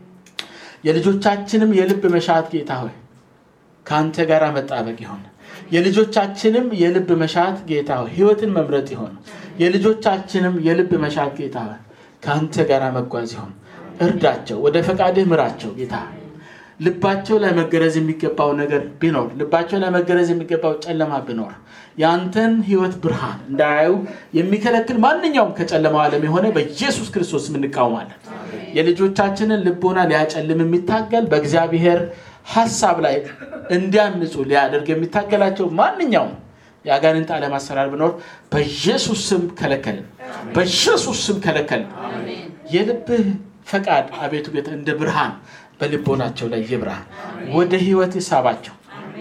የልጆቻችንም የልብ መሻት ጌታ ሆይ ከአንተ ጋር መጣበቅ ይሆን። የልጆቻችንም የልብ መሻት ጌታ ሆይ ህይወትን መምረጥ ይሆን። የልጆቻችንም የልብ መሻት ጌታ ሆይ ከአንተ ጋር መጓዝ ይሆን። እርዳቸው፣ ወደ ፈቃድህ ምራቸው ጌታ ልባቸው ላይ መገረዝ የሚገባው ነገር ቢኖር ልባቸው ላይ መገረዝ የሚገባው ጨለማ ቢኖር የአንተን ህይወት ብርሃን እንዳያዩ የሚከለክል ማንኛውም ከጨለማው ዓለም የሆነ በኢየሱስ ክርስቶስ እንቃወማለን። የልጆቻችንን ልቦና ሊያጨልም የሚታገል በእግዚአብሔር ሀሳብ ላይ እንዲያምፁ ሊያደርግ የሚታገላቸው ማንኛውም የአጋንንት ዓለም አሰራር ቢኖር በኢየሱስ ስም ከለከልን፣ በኢየሱስ ስም ከለከልን። የልብህ ፈቃድ አቤቱ ጌታ እንደ ብርሃን በልቦናቸው ላይ ይብራ፣ ወደ ህይወት ይሳባቸው።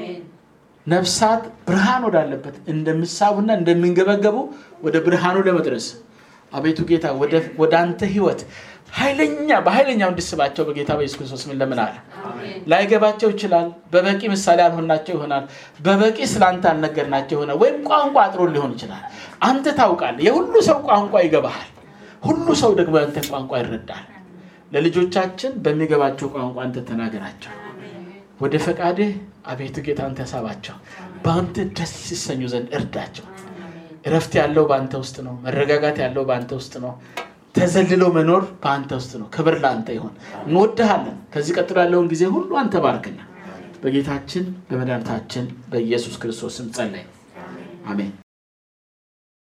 ነፍሳት ብርሃን ወዳለበት እንደሚሳቡና እንደሚንገበገቡ ወደ ብርሃኑ ለመድረስ አቤቱ ጌታ ወደ አንተ ህይወት ኃይለኛ በኃይለኛው እንድስባቸው በጌታ በኢየሱስ ክርስቶስ ምን ለምናል። ላይገባቸው ይችላል። በበቂ ምሳሌ አልሆናቸው ይሆናል። በበቂ ስለአንተ አልነገርናቸው ይሆናል። ወይም ቋንቋ አጥሮ ሊሆን ይችላል። አንተ ታውቃለህ። የሁሉ ሰው ቋንቋ ይገባሃል። ሁሉ ሰው ደግሞ ያንተ ቋንቋ ይረዳል። ለልጆቻችን በሚገባቸው ቋንቋ አንተ ተናገራቸው። ወደ ፈቃድህ አቤቱ ጌታ አንተ ሳባቸው። በአንተ ደስ ሲሰኙ ዘንድ እርዳቸው። እረፍት ያለው በአንተ ውስጥ ነው። መረጋጋት ያለው በአንተ ውስጥ ነው። ተዘልሎ መኖር በአንተ ውስጥ ነው። ክብር ለአንተ ይሆን። እንወድሃለን። ከዚህ ቀጥሎ ያለውን ጊዜ ሁሉ አንተ ባርክና በጌታችን በመድኃኒታችን በኢየሱስ ክርስቶስም ጸለይ። አሜን።